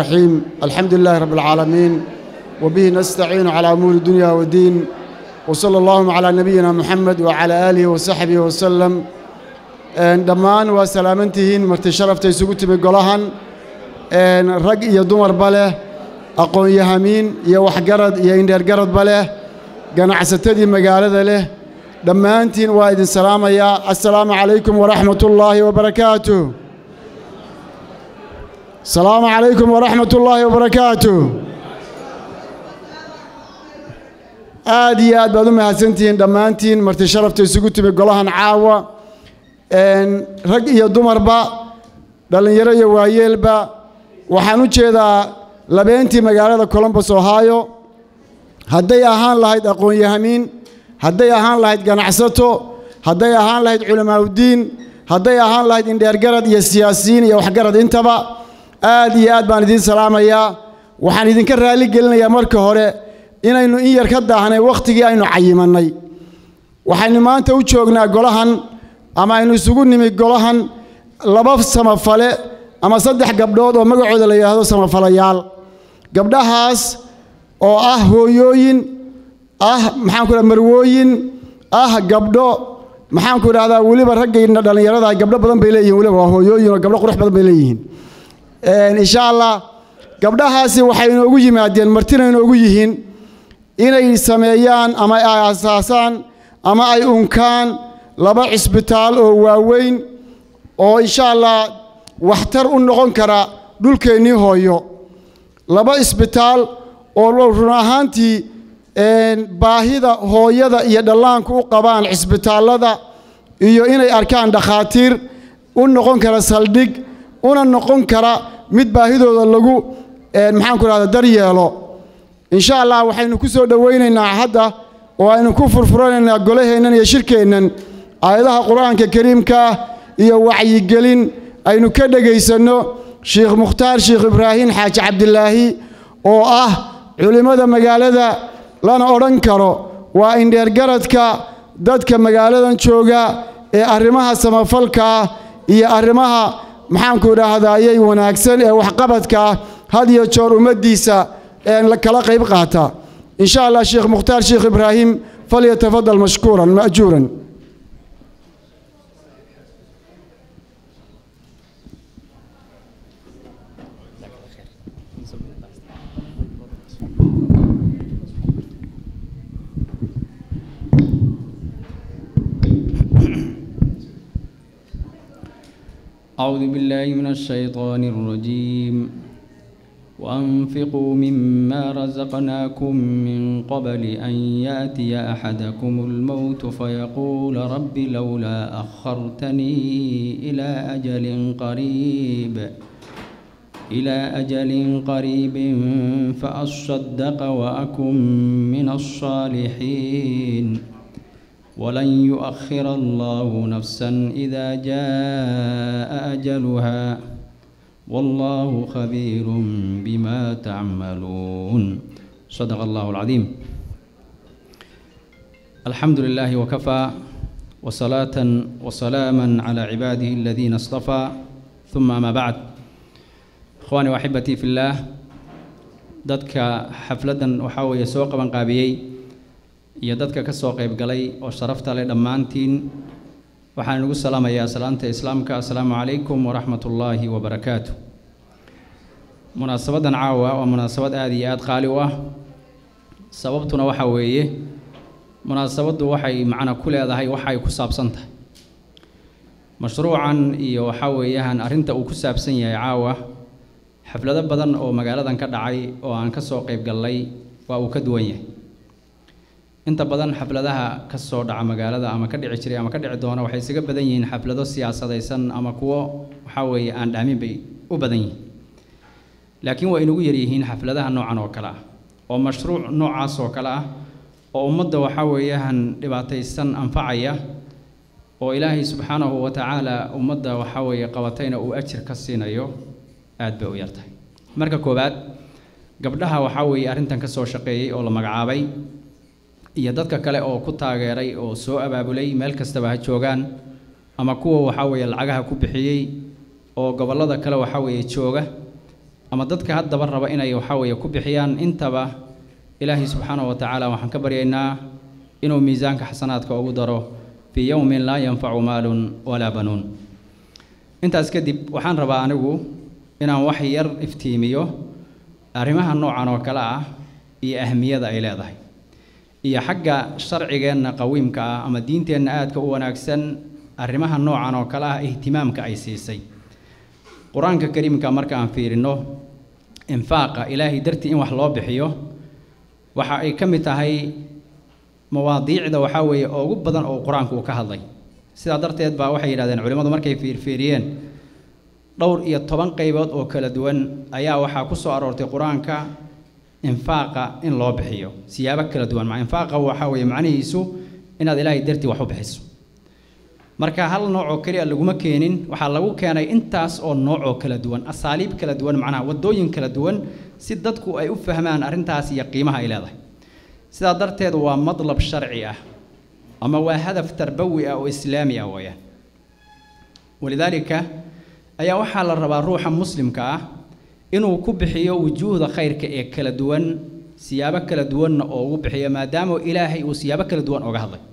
الرحيم الحمد لله رب العالمين وبه نستعين على أمور الدنيا والدين وصلى اللهم على نبينا محمد وعلى آله وصحبه وسلم dhammaan waa salaamantihiin marti sharafta isugu timi golahan rag iyo dumarba leh aqoon-yahamiin iyo waxgarad iyo indheergaradba leh ganacsatadii magaalada leh dhammaantiin waa idin salaamayaa assalaamu calaykum waraxmat ullaahi wabarakaatuh asalaamu calaykum waraxmat ullaahi wabarakaatuh aad iyo aad baad u mahadsantihiin dhammaantiin marti sharafta isugu timi golahan caawa rag iyo dumarba dhallinyaro iyo waayeelba waxaan u jeedaa labeentii magaalada colombos ohio hadday ahaan lahayd aqoon-yahamiin hadday ahaan lahayd ganacsato hadday ahaan lahayd culamaaudiin hadday ahaan lahayd indheergarad iyo siyaasiyiin iyo waxgarad intaba aad iyo aad baan idiin salaamayaa waxaan idinka raalli gelinayaa marka hore inaynu in yar ka daahnay wakhtigii aynu cayimannay waxaynu maanta u joognaa golahan ama aynu isugu nimi golahan laba samafale ama saddex gabdhood oo magacooda la yidhaahdo samafalayaal gabdhahaas oo ah hooyooyin ah maxaanku dhaha marwooyin ah gabdho maxaanku idhahdaa weliba raggayna dhallinyarada gabdho badan bay leeyihin weliba waa hooyooyin oo gabdho qurux badan bay leeyihiin insha allah gabdhahaasi waxay inoogu yimaadeen martina inoogu yihiin inay sameeyaan ama ay asaasaan ama ay unkaan laba cisbitaal oo waaweyn oo insha allah waxtar u noqon kara dhulkeennii hooyo laba isbitaal oo run ahaantii baahida hooyada iyo dhallaanku u qabaan cisbitaallada iyo inay arkaan dhakhaatiir u noqon kara saldhig una noqon kara mid baahidooda lagu maxaanku rahda daryeelo insha allah waxaynu ku soo dhowaynaynaa hadda oo aynu ku furfuranaynaa golaheennan iyo shirkeennan aayadaha qur-aanka kariimkaa iyo wacyigelin aynu ka dhegaysanno sheikh mukhtaar sheikh ibraahim xaaji cabdilaahi oo ah culimmada magaalada lana odhan karo waa indheergaradka dadka magaaladan jooga ee arrimaha samafalkaa iyo arrimaha maxaanku idhaahdayay wanaagsan ee waxqabadkaa had iyo joor ummaddiisa kala qayb qaata insha allah sheikh mukhtaar sheikh ibraahim falyatafadal mashkuuran ma'juuran أعوذ بالله من الشيطان الرجيم وأنفقوا مما رزقناكم من قبل أن يأتي أحدكم الموت فيقول رب لولا أخرتني إلى أجل قريب إلى أجل قريب فأصدق وأكن من الصالحين ولن يؤخر الله نفسا إذا جاء أجلها والله خبير بما تعملون صدق الله العظيم الحمد لله وكفى وصلاة وسلاما على عباده الذين اصطفى ثم ما بعد إخواني وأحبتي في الله dadka xafladan waxaa weeye soo qaban qaabiyey iyo dadka ka soo qayb galay oo sharafta leh dhammaantiin waxaan inugu salaamayaa salaanta islaamka assalaamu calaykum waraxmat ullaahi wabarakaatu munaasabadan caawa waa munaasabad aada iyo aada qaali u ah sababtuna waxaa weeye munaasabaddu waxay macno ku leedahay waxa ay ku saabsan tahay mashruucan iyo waxaa weeyaan arrinta uu ku saabsan yahay caawa xaflado badan oo magaaladan ka dhacay oo aan ka soo qayb gallay waa uu ka duwan yahay inta badan xafladaha ka soo dhaca magaalada ama ka dhici jiray ama ka dhici doona waxay isaga badan yihiin xaflado siyaasadaysan ama kuwo waxaa weeye aan dhaamin bay u badan yihiin laakiin waa inugu yaryihiin xafladaha noocan oo kale ah oo mashruuc noocaas oo kale ah oo ummadda waxaa weeyaan dhibaataysan anfacaya oo ilaahay subxaanahu wa tacaala ummadda waxaa weeye qabatayna uu ajir ka siinayo aad bay u yartahay marka koowaad gabdhaha waxaa weeye arrintan ka soo shaqeeyey oo la magacaabay iyo dadka kale oo ku taageeray oo soo abaabulay meel kastaba ha joogaan ama kuwa waxaa weeye lacagaha ku bixiyey oo gobollada kale waxaa weeye jooga ama dadka haddaba raba inay waxaa weeye ku bixiyaan intaba ilaahay subxaanahu wa tacaala waxaan ka baryaynaa inuu miisaanka xasanaadka ugu daro fii yowmin laa yanfacu maalun walaa banuun intaas kadib waxaan rabaa anigu inaan wax yar iftiimiyo arrimaha noocan oo kale ah iyo ahmiyada ay leedahay iyo xagga sharcigeenna qawiimka ah ama diinteenna aadka u wanaagsan arrimaha noocan oo kale ah ihtimaamka ay siisay qur-aanka kariimka marka aan fiirino infaaqa ilaahay dartii in wax loo bixiyo waxa ay ka mid tahay mawaadiicda waxaa weeye oo ugu badan oo qur-aanku uu ka hadlay sidaa darteed baa waxay yidhahdeen culimmadu markay fiirfiiriyeen dhowr iyo toban qaybood oo kala duwan ayaa waxaa ku soo aroortay qur-aanka infaaqa in loo bixiyo siyaabo kala duwan ma infaaqa waxaa weeye macnihiisu inaad ilaahay dartii wax u bixiso marka hal nooc oo keliya laguma keenin waxaa lagu keenay intaas oo nooc oo kala duwan asaaliib kala duwan macnaha waddooyin kala duwan si dadku ay u fahmaan arrintaas iyo qiimaha ay leedahay sidaa darteed waa madlab sharci ah ama waa hadaf tarbawi ah oo islaami ah weeyaan walidaalika ayaa waxaa la rabaa ruuxa muslimka ah inuu ku bixiyo wujuuhda khayrka ee kala duwan siyaabo kala duwanna oo ugu bixiyo maadaama ilaahay uu siyaabo kala duwan oga hadlay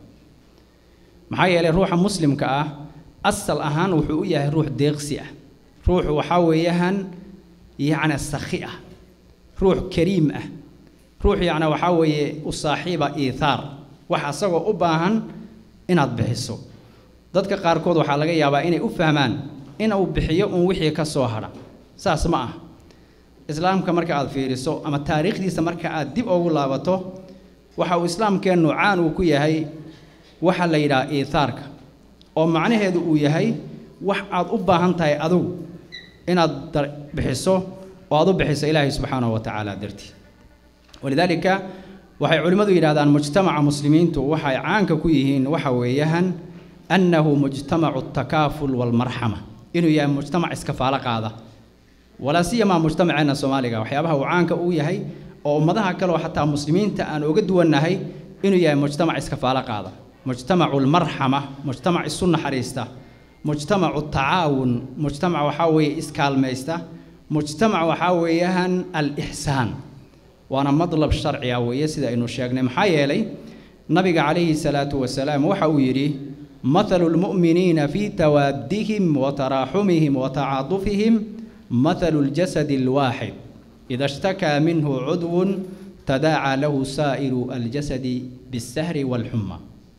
maxaa yeelay ruuxa muslimka ah asal ahaan wuxuu u yahay ruux deeqsi ah ruux waxaa weeyaan yacni sakhi ah ruux kariim ah ruux yacni waxaa weeye u saaxiiba iithaar wax asagoo u baahan inaad bixiso dadka qaarkood waxaa laga yaabaa inay u fahmaan inuu bixiyo un wixii ka soo hadha saas ma ah islaamka marka aad fiiriso ama taariikhdiisa marka aad dib ugu laabato waxa uu islaamkeennu caan uu ku yahay waxaa la yidhaha iithaarka oo macnaheedu uu yahay wax aad u baahan tahay adigu inaad bixiso oo aad u bixiso ilaahay subxaanahu wa tacaala dartii walidaalika waxay culimmadu yidhahdaan mujtamaca muslimiintu waxay caanka ku yihiin waxa weeyaan annahu mujtamacu takaaful walmarxama inuu yahay mujtamac iskafaalo qaada walaa siyamaa mujtamaceenna soomaaliga waxyaabaha uu caanka u yahay oo ummadaha kale oo xataa muslimiinta aan uga duwannahay inuu yahay mujtamac iskafaalo qaada mujtamacu lmarxama mujtamac isu naxariista mujtamacu tacaawun mujtamac waxaa weeye iskaalmaysta mujtamac waxaa weeyaan alixsaan waana madlab sharci ah weeye sida aynu sheegnay maxaa yeelay nabiga calayhi salaatu wasalaam waxa uu yidhi mathalu lmu'miniina fii tawaadihim wa taraaxumihim wa tacaadufihim mathalu ljasadi alwaaxid ida ishtakaa minhu cudwun tadaacaa lahu saa'iru aljasadi bisahri waalxuma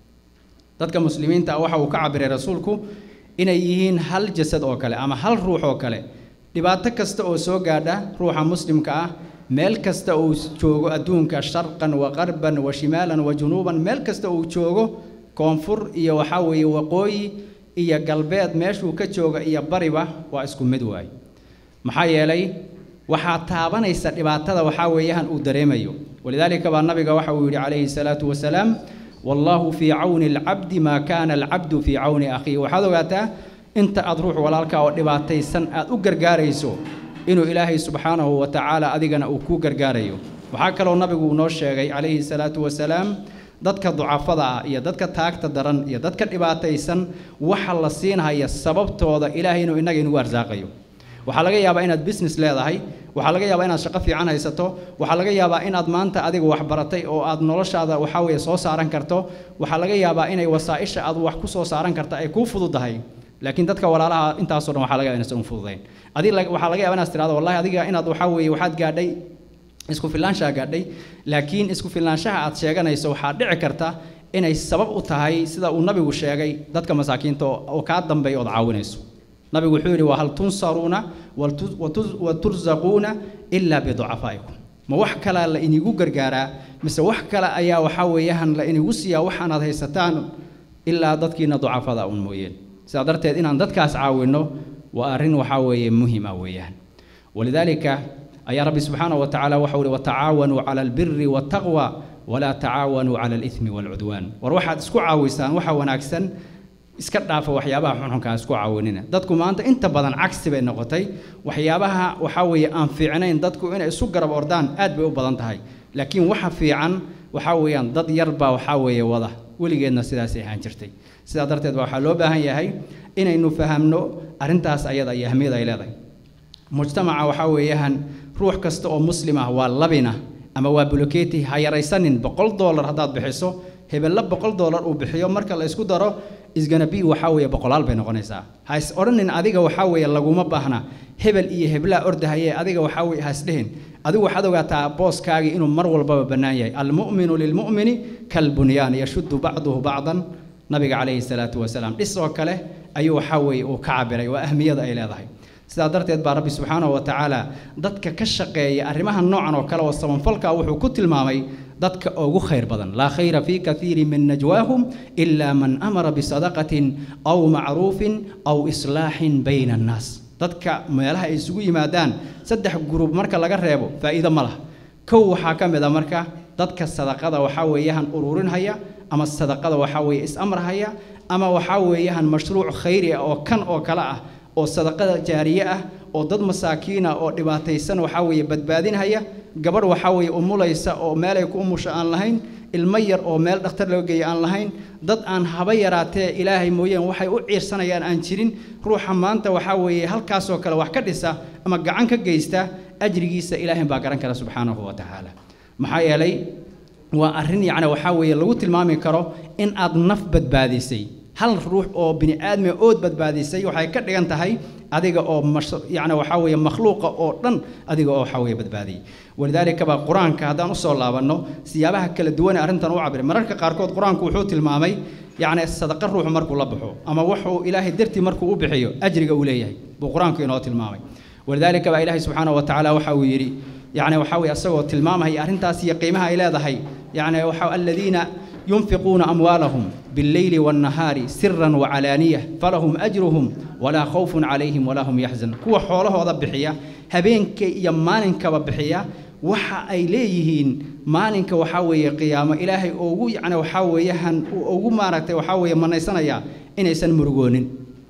dadka muslimiinta ah waxa uu ka cabiray rasuulku inay yihiin hal jasad oo kale ama hal ruux oo kale dhibaato kasta oo soo gaadha ruuxa muslimka ah meel kasta uu joogo adduunka sharqan wa qarban wa shimaalan wa junuuban meel kasta uu joogo koonfur iyo waxaa weeye waqooyi iyo galbeed meeshuu ka jooga iyo bariba waa isku mid waay maxaa yeelay waxaa taabanaysa dhibaatada waxaa weeyaan uu dareemayo walidaalika baa nabiga waxa uu yidhi calayhi salaatu wasalaam wallaahu fii cawni alcabdi maa kaana alcabdu fii cawni akhiihi waxaad ogaataa inta aad ruux walaalka oo dhibaataysan aad u gargaarayso inuu ilaahay subxaanahu wa tacaala adigana uu kuu gargaarayo waxaa kaloo nabigu uu noo sheegay calayhi salaatu wasalaam dadka ducafada ah iyo dadka taagta daran iyo dadka dhibaataysan waxa la siinhaya sababtooda ilaahay inuu innaga inugu arsaaqayo waxaa laga yaabaa inaad business leedahay waxaa laga yaabaa inaad shaqo fiican haysato waxaa laga yaabaa inaad maanta adiga wax baratay oo aad noloshaada waxaa weeye soo saaran karto waxaa laga yaabaa inay wasaa'isha aad wax ku soo saaran karta ay kuu fududahay laakiin dadka walaalaha intaasoo dhan waxaa laga yaaba inaysan u fududayn adiga waxaa laga yaaba inaad tirahdo wallahi adiga inaad waxaa weeye waxaad gaadhay isku filaanshaha gaadhay laakiin isku filaanshaha aad sheeganayso waxaa dhici karta inay sabab u tahay sida uu nabigu sheegay dadka masaakiinta oo kaa dambeeya ood caawinayso nabigu wuxuu yidhi wahal tunsaruuna wa tursaquuna ilaa biducafaa'ikum ma wax kalea la inigu gargaaraa mise wax kale ayaa waxaa weeyaan la inigu siiyaa waxaanaad haysataan ilaa dadkiina ducafada un mooyeen sidaa darteed inaan dadkaas caawinno waa arrin waxaa weeye muhim ah weeyaan walidaalika ayaa rabbi subxaanahu wa tacaala waxau ihi watacaawanuu cala albiri waataqwa walaa tacaawanuu cala alithmi waalcudwaan war waxaad isku caawisaan waxa wanaagsan iska dhaafa waxyaabaha xunxunkaa isku caawinina dadku maanta inta badan cagsi bay noqotay waxyaabaha waxaa weeye aan fiicnayn dadku inay isu garab ordaan aad bay u badan tahay laakiin waxa fiican waxaa weeyaan dad yar baa waxaa weeye wada weligeedna sidaasay ahaan jirtay sidaa darteed baa waxaa loo baahan yahay inaynu fahamno arrintaas ayada iyo ahmiyada ay leedahay mujtamaca waxaa weeyaan ruux kasta oo muslim ah waa labina ama waa buloketi ha yaraysanin boqol doolar haddaad bixiso hebella boqol doolar uu bixiyo marka la isku daro isganabi waxaa weeye boqolaal bay noqonaysaa ha is odhanin adiga waxaa weeye laguma baahna hebel iyo heblaa ordahaye adiga waxaa weye ha isdhehin adigu waxaad ogaataa booskaagii inuu mar walbaba bannaan yahay almu'minu lilmu'mini kalbunyaan yashuddu bacduhu bacdan nabiga calayhi salaatu wasalaam dhis oo kale ayuu waxaa weeye uu ka cabiray waa ahmiyada ay leedahay sidaa darteed baa rabbi subxaanahu wa tacaala dadka ka shaqeeya arrimaha noocan oo kale oo sabanfalka wuxuu ku tilmaamay dadka ugu khayr badan laa khayra fii kaiiri min najwaahum ilaa man amara bisadaqatin aw macruufin aw islaaxin bayna annaas dadka meelaha ay isugu yimaadaan saddex gurub marka laga reebo faa'iido ma laha kow waxaa ka mid a marka dadka sadaqada waxaa weeyaan ururinhaya ama sadaqada waxaa weeye is-amrhaya ama waxaa weeyaan mashruuc khayri ah oo kan oo kale ah oo sadaqada jaariye ah oo dad masaakiina oo dhibaataysan waxaa weeye badbaadinhaya gabadh waxaa weeye umulaysa oo meelay ku umusha aan lahayn ilmo yar oo meel dhakhtar loo geeya aan lahayn dad aan haba yaraatee ilaahay mooyeen waxay u ciirsanayaan aan jirin ruuxa maanta waxaa weeye halkaasoo kale wax ka dhisa ama gacan ka geysta ajrigiisa ilaahay baa garan kara subxaanahu wa tacaala maxaa yeelay waa arrin yacni waxaa weeye lagu tilmaami karo in aad naf badbaadisay hal ruux oo bini aadmi ood badbaadisay waxay ka dhigan tahay adiga oo yani waxaa weeye makhluuqa oo dhan adiga oo waxaa weeye badbaadiyey walidaalika baa qur-aanka haddaan usoo laabanno siyaabaha kala duwan ee arrintan u cabiray mararka qaarkood qur-aanku wuxuu tilmaamay yacni sadaqa ruuxu markuu la baxo ama wuxuu ilaahay dartii markuu u bixiyo ajriga uu leeyahay buu qur-aanku inoo tilmaamay walidaalika baa ilaahay subxaanahu wa tacaala waxa uu yidhi يعني وحاوي أسوأ تلمامها هي أرنتاس هي قيمها إلى ذهي يعني وحاو الذين ينفقون أموالهم بالليل والنهار سرا وعلانية فلهم أجرهم ولا خوف عليهم ولا هم يحزن كوا حوله هذا بحية هبينك يمانك وبحية waxa ay leeyihiin maalinka waxaa weeye qiyaamo ilaahay ugu yacni waxaa weeyahan ugu maaragtay waxaa weeye manaysanaya inaysan murugoonin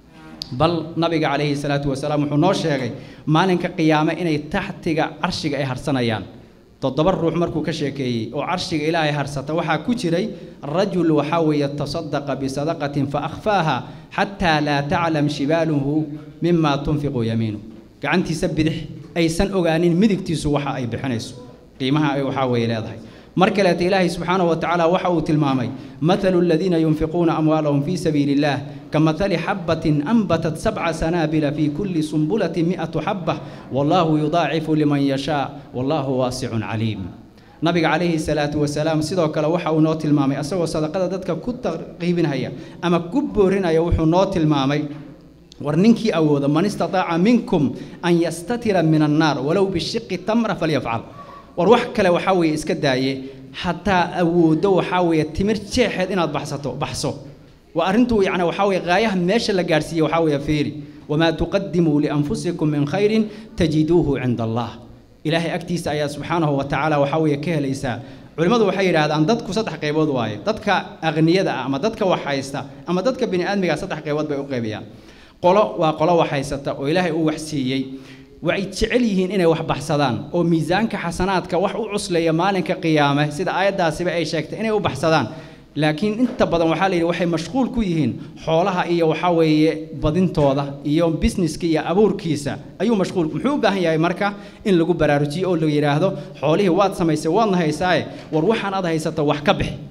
bal nabiga calayhi salaatu wasalaam wuxuu noo sheegay maalinka qiyaame inay taxtiga carshiga ay harsanayaan toddoba ruux markuu ka sheekeeyey oo carshiga ilaahay harsata waxaa ku jiray rajul waxaa weeye tasadaqa bisadaqatin fa akhfaaha xataa laa taclam shibaaluhu mima tunfiqu yamiinu gacantiisa bidix aysan ogaanin midigtiisu waxa ay bixinayso qiimaha ay waxaa weeye leedahay mar kaleeta ilaahay subxaanahu wa tacaala waxa uu tilmaamay mathalu aladiina yunfiquuna amwaalahum fii sabiili illaah كمثل حبة أنبتت سبع سنابل في كل سنبلة مئة حبة والله يضاعف لمن يشاء والله واسع عليم nabiga calayhi salaatu wasalaam sidoo kale waxa uu noo tilmaamay asagoo sadaqada dadka ku tarqiibinhaya ama ku boorinaya wuxuu noo tilmaamay war ninkii awooda man istataaca minkum an yastatira min annaar walow bishiqi tamra falyafcal war wax kale waxaa weeye iska daaye hataa awooddo waxaa weeye timir jeexeed inaad baxsato baxso وأرنتو يعني وحاوي غاية ماشى لقارسية وحاوي فيري وما تقدموا لأنفسكم من خير تجدوه عند الله إلهي أكتيس آيات سبحانه وتعالى وحاوي كهليسا culimadu waxay yidhaahdaan dadku saddex qaybood waaye dadka aqniyada ah ama dadka wax haysta ama dadka bini aadmiga saddex qaybood bay u qaybiyaan qolo waa qolo wax haysata oo ilaahay uu wax siiyey waxay jecel yihiin inay wax baxsadaan oo miisaanka xasanaadka wax u cusleeya maalinka qiyaame sida aayaddaasiba ay sheegtay inay u baxsadaan laakiin inta badan waxaa la yidhi waxay mashquul ku yihiin xoolaha iyo waxaa weeye badintooda iyo businesska iyo abuurkiisa ayuu mashquul muxuu u baahan yahay marka in lagu baraarujiyo oo la yidhaahdo xoolihii waad samaysay waadna haysaaye war waxaan aad haysato wax ka bixi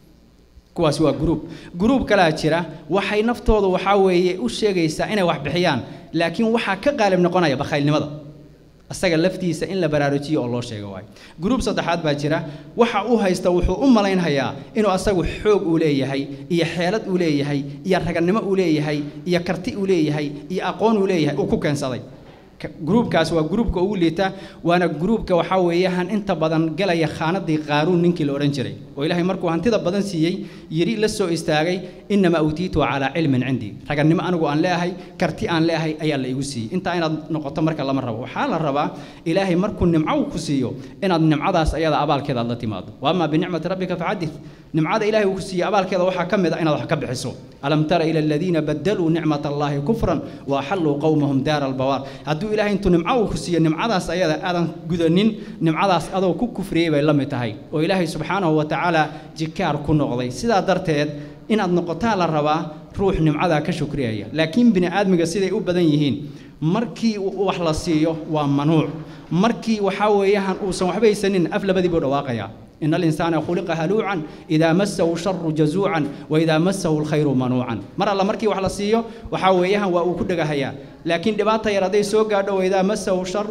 kuwaasi waa gruub gruub kalaa jira waxay naftooda waxaa weeye u sheegaysaa inay wax bixiyaan laakiin waxaa ka qaalib noqonaya bakhaylnimada asaga laftiisa in la baraarujiyo oo loo sheego waayo gruub saddexaad baa jira waxa uu haysta wuxuu u malaynhayaa inuu asagu xoog uu leeyahay iyo xeelad uu leeyahay iyo raganimo uu leeyahay iyo karti uu leeyahay iyo aqoon uu leeyahay uu ku keensaday gruubkaas waa gruubka ugu liita waana gruubka waxaa weeyaan inta badan galaya khaanadii qaaruun ninkii la odhan jiray oo ilaahay markuu hantida badan siiyey yiri la soo istaagay inamaa utiitu calaa cilmin cindii ragannimo anigu aan leeyahay karti aan leeyahay ayaa la igu siiyey intaa inaad noqoto marka lama rabo waxaa la rabaa ilaahay markuu nimco uu ku siiyo inaad nimcadaas ayada abaalkeeda aad la timaado waamaa binicmati rabbika facadith nimcada ilaahay uu ku siiyey abaalkeeda waxaa ka mid a inaad wax ka bixiso alam tara ila aladiina badaluu nicmat allahi kufran wa axalluu qowmahum daara albawaar hadduu ilaahay intuu nimco uu ku siiyo nimcadaas ayada aadan gudanin nimcadaas adoo ku kufriyey bay la mid tahay oo ilaahay subxaanahu wa tacaala jikaar ku noqday sidaa darteed inaad noqotaa la rabaa ruux nimcadaa ka shukriyaya laakiin bini aadmiga siday u badan yihiin markii wax la siiyo waa manuuc markii waxaa weeyaan uusan waxba haysanin af labadii buu dhawaaqayaa إن الإنسان خلق هلوعا إذا مسه الشر جزوعا وإذا مسه الخير منوعا مر الله مركي وحلا سيو وحاويها وأكدها هيا لكن دباتا يردي سوقا وإذا مسه الشر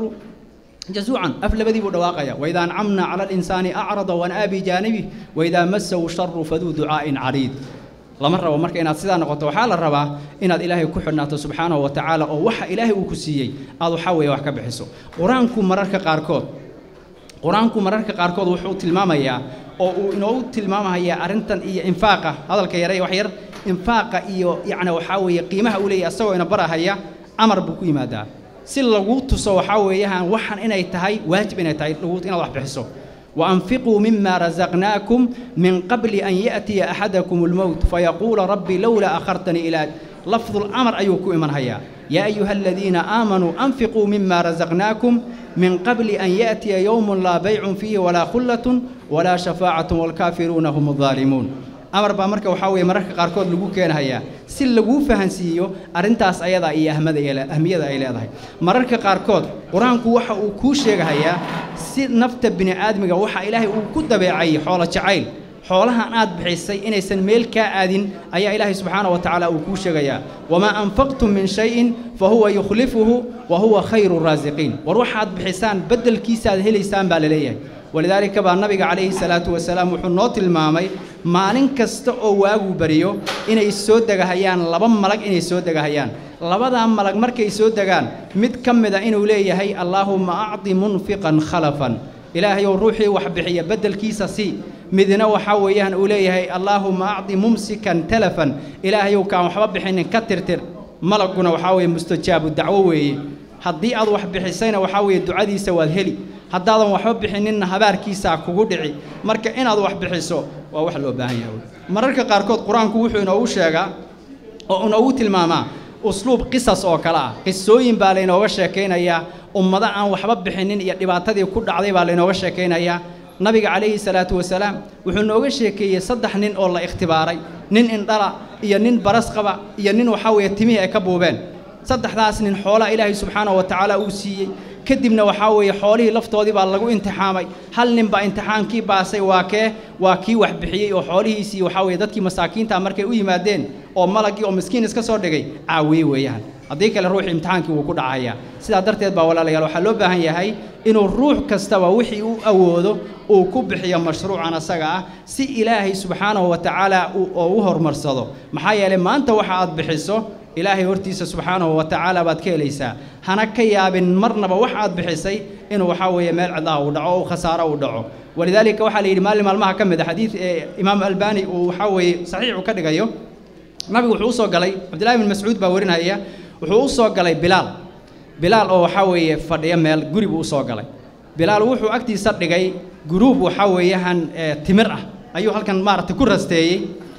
جزوعا أفل بدي بدواقيا وإذا أنعمنا على الإنسان أعرض ونأى بجانبه وإذا مسه الشر فذو دعاء عريض lama rabo marka inaad sidaa noqoto waxaa la rabaa inaad ilaahay ku xidhnaato subxaanahu wa tacaala oo waxa ilaahay uu ku siiyey aad waxaa weeye wax ka bixiso qur-aanku mararka qaarkood qur-aanku mararka qaarkood wuxuu tilmaamayaa oo uu inoogu tilmaamayaa arrintan iyo infaaqa hadalka yare wax yar infaaqa iyo yacni waxaa weeye qiimaha uu leeyahay asagoo ina barahaya amar buu ku yimaadaa si lagu tuso waxaa weeyaan waxan inay tahay waajib inay tahay inaad wax bixiso وأنفقوا مما رزقناكم من قبل أن يأتي أحدكم الموت فيقول ربي لولا أخرتني إلى لفظ الأمر أيكم من هيا يا أيها الذين آمنوا أنفقوا مما رزقناكم من قبل أن يأتي يوم لا بيع فيه ولا خلة ولا شفاعة والكافرون هم الظالمون amar baa marka waxaa weeye mararka qaarkood lagu keenhayaa si laguu fahansiiyo arrintaas ayada iyo ahmada ahmiyada ay leedahay mararka qaarkood qur-aanku waxa uu kuu sheegahayaa si nafta bini aadmiga waxa ilaahay uu ku dabeecay xoolo jacayl xoolahan aad bixisay inaysan meel kaa aadin ayaa ilaahay subxaana wa tacaala uu kuu sheegayaa wamaa anfaqtum min shayin fa huwa yukhlifuhu wa huwa khayru raasiqiin war waxaad bixisaan beddelkiisa aad helaysaan baa la leeyahay ولذلك بقى النبي عليه الصلاة والسلام وحنوت المامي maalin kasta oo waagu bariyo inay soo degahayaan laba malag inay soo degahayaan labadaa malag markay soo degaan mid ka mida inuu leeyahay allaahumma acdi munfiqan khalafan ilaahayow ruuxii wax bixiya beddelkiisa si midna waxaa weeyaan uu leeyahay allaahumma acdi mumsikan talafan ilaahayow kaan waxba bixinin ka tirtir malaguna waxaa weeye mustajaabu dacwo weeye haddii aad wax bixisayna waxaa weeye ducadiisa waad heli haddaadan waxba bixininna habaarkiisaa kugu dhici marka inaad wax bixiso waa wax loo baahan yahay mararka qaarkood qur-aanku wuxuu inoogu sheegaa oo inoogu tilmaamaa usluub qisas oo kale ah qisooyin baa laynooga sheekaynayaa ummado aan waxba bixinin iyo dhibaatadii ku dhacday baa laynooga sheekaynayaa nabiga calayhi salaatu wasalaam wuxuu nooga sheekeeyey saddex nin oo la ikhtibaaray nin indhala iyo nin baras qaba iyo nin waxaa weeye timihii ay ka buubeen saddexdaas nin xoolaa ilaahay subxaanahu wa tacaala uu siiyey kadibna waxaa weeye xoolihii laftoodii baa lagu imtixaamay hal nin baa imtixaankii baasay waa kee waa kii wax bixiyey oo xoolihiisii waxaa weeye dadkii masaakiinta markay u yimaadeen oo malagii oo miskiin iska soo dhigay caawiyey weeyaan haddii kale ruuxii imtixaankii wuu ku dhacayaa sidaa darteed baa walaalayaal waxaa loo baahan yahay inuu ruux kastaba wixii uu awoodo uu ku bixiyo mashruucan asaga ah si ilaahay subxaanahu wa tacaala oo u horumarsado maxaa yeelay maanta waxa aad bixiso ilaahay hortiisa subxaanahu wa tacaala baad ka helaysaa hana ka yaabin marnaba wax aad bixisay inuu waxaa weeye meel cidlaha uu dhaco oo khasaaro uu dhaco walidaalika waxaa la yidhi maalin maalmaha ka mid a xadiid ee imaam albani uu waxaa weeye saxiixu ka dhigayo nabigu wuxuu u soo galay cabdillahi bin mascuud baa warinaya wuxuu u soo galay bilaal bilaal oo waxaa weeye fadhiya meel guri buu u soo galay bilaal wuxuu agtiisa dhigay guruub waxaa weeyahan timir ah ayuu halkan maaragtay ku rasteeyey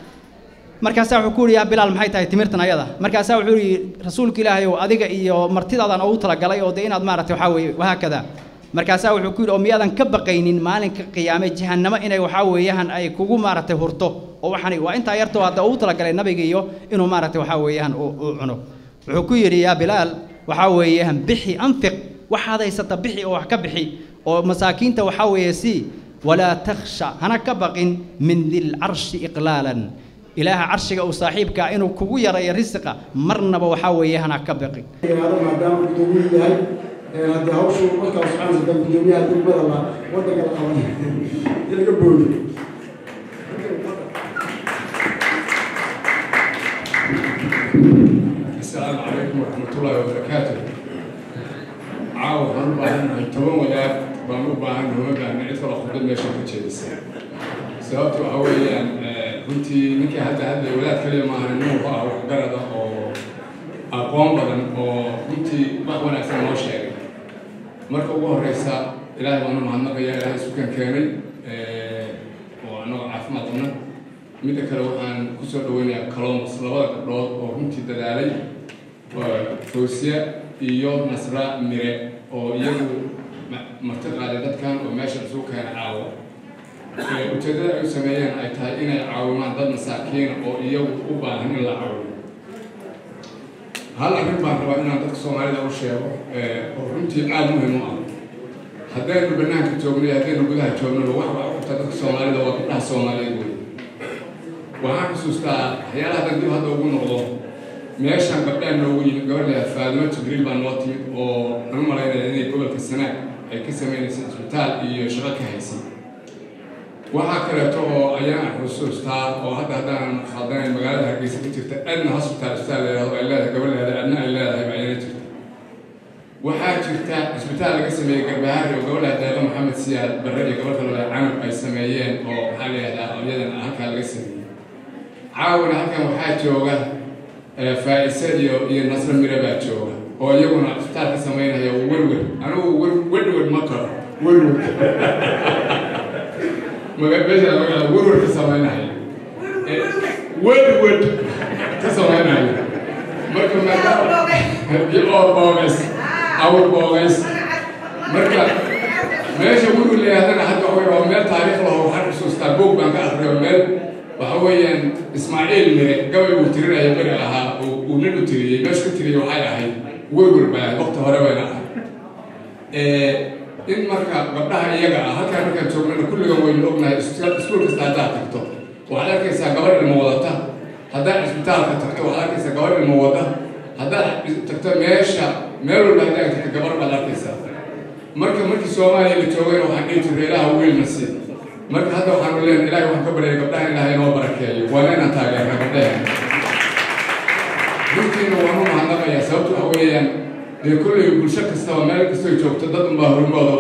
markaasaa wuxuu ku yidhi yaa bilaal maxay tahay timirtan ayada markaasaa wuxuu yidhi rasuulka ilaahayow adiga iyo martidaadaan ugu talagalay oo dee inaad maaragtay waxaa weeye wahaakada markaasaa wuxuu ku yidhi oo miyaadan ka baqaynin maalinka qiyaame jahannamo inay waxaa weeyahan ay kugu maaragtay hurto oo waxaan waa intaa yartoo hadda ugu talagalay nabiga iyo inuu maaragtay waxaa weeyahan uu cuno wuxuu ku yidhi yaa bilaal waxaa weeyahan bixi anfiq waxaad haysata bixi oo wax ka bixi oo masaakiinta waxaa weeye sii walaa takhsha hana ka baqin min dilcarshi iqlaalan ilaaha carshiga uu saaxiibkaa inuu kugu yarayo risiqa marnaba waxaa weeye hana ka baqin maadaama gudoomiyuu yahay haddii hawshu markaa soconaysa dan gudoomiyaha degmada la waddanka la qaban in laga boodi السلام عليكم ورحمة الله وبركاته عاو هن باهن هن تبان ودا بانو باهن هما باهن عيد كلا خبز ماشي كتشيدس sababtu waxa weeyaan runtii ninkii hadda hadda walaad kaliya maahan inuu ah wax garada oo aqoon badan oo runtii wax wanaagsan noo sheegay marka ugu horeysa ilaahay baanu mahadnaqaya ilaahay sukan keenay oo annagoo caafimaad qabna midda kale waxaan kusoo dhaweynayaa colombus labada gabdhood oo runtii dadaalay fawsiya iyo nasra mire oo iyagu marti qaaday dadkan oo meesha isugu keena caawo ujeeddada ay u sameeyeen ay tahay inay caawimaan dad masaakiina oo iyagu u baahan in la caawiyo hal arrin baan rabaa inaan dadka soomaalida u sheego oo runtii aada muhiim u ah haddaynu banaanka joogno iyo haddaynu gudaha joognaba wax baa uqabta dadka soomaalida waa gabdhaha soomaaliyeed wey waxaan xusuustaa waxyaalaha hadan dib hadda ugu noqdo meeshaan gabdhaan noogu yimid gabadha faadimo jibriil baa noo timid oo nagu malaynaya inay gobolka sanaag ay ka sameynaysa isbitaal iyo shaqo ka haysay waxaa kaleeto oo ayaan xusuustaa oo hadda haddaan khaldanayn magaalada hargeysa ka jirta adna hospital isbitaal leedahay ay leedahay gabadheeda adna ay leedahay ba ayana jirta waxaa jirta isbitaal laga sameeyey garbahaari oo gabadha deeqa maxamed siyaad barre iyo gabadha lale canab ay sameeyeen oo maxaa layihahdaa iyadan halkaa laga sameeyey caawana halkan waxaa jooga faa-ise iyo iyo nasro mire baa jooga oo iyaguna isbitaal ka sameynaya werwer anigu werwer ma karo werwer meesha magaala werwer ka sameynaya werwer ka sameynaya marka oo boogays awr boogays marka meesha werwer layahdana hadda waxa waa meel taariikh laho waxaan xusuustaa boog baan ka akriyo meel waxa weeyaan ismaaciil mire gabay uu tirinaya beri ahaa uu nin u tiriyey meesha ka tiriyey waxay ahayd werwer baa waqti hore bayna ahay in marka gabdhaha iyaga ah halkaan markaan joognana kulligan waynu ognahay iskuul kasta haddaad tagto waxaad arkaysaa gabar ilmo wadata haddaad cisbitaalka tagto waxaad arkaysaa gabar ilmo wada haddaad tagto meesha meel walba haddaad tagto gabar baad arkaysaa marka markii soomaaliya la joogayna waxaan dhihi jirnay ilaaha wiilna si marka hadda waxaanu leenahay ilahay waxaan ka baryay gabdhaha ilaahay inoo barakeeyo waana inaan taageerna gabdhaheena runtiina waanu mahadnaqayaa sababto waxa weeyaan dee kolley bulsho kastaba meel kastoo joogto dad unbaa horumooda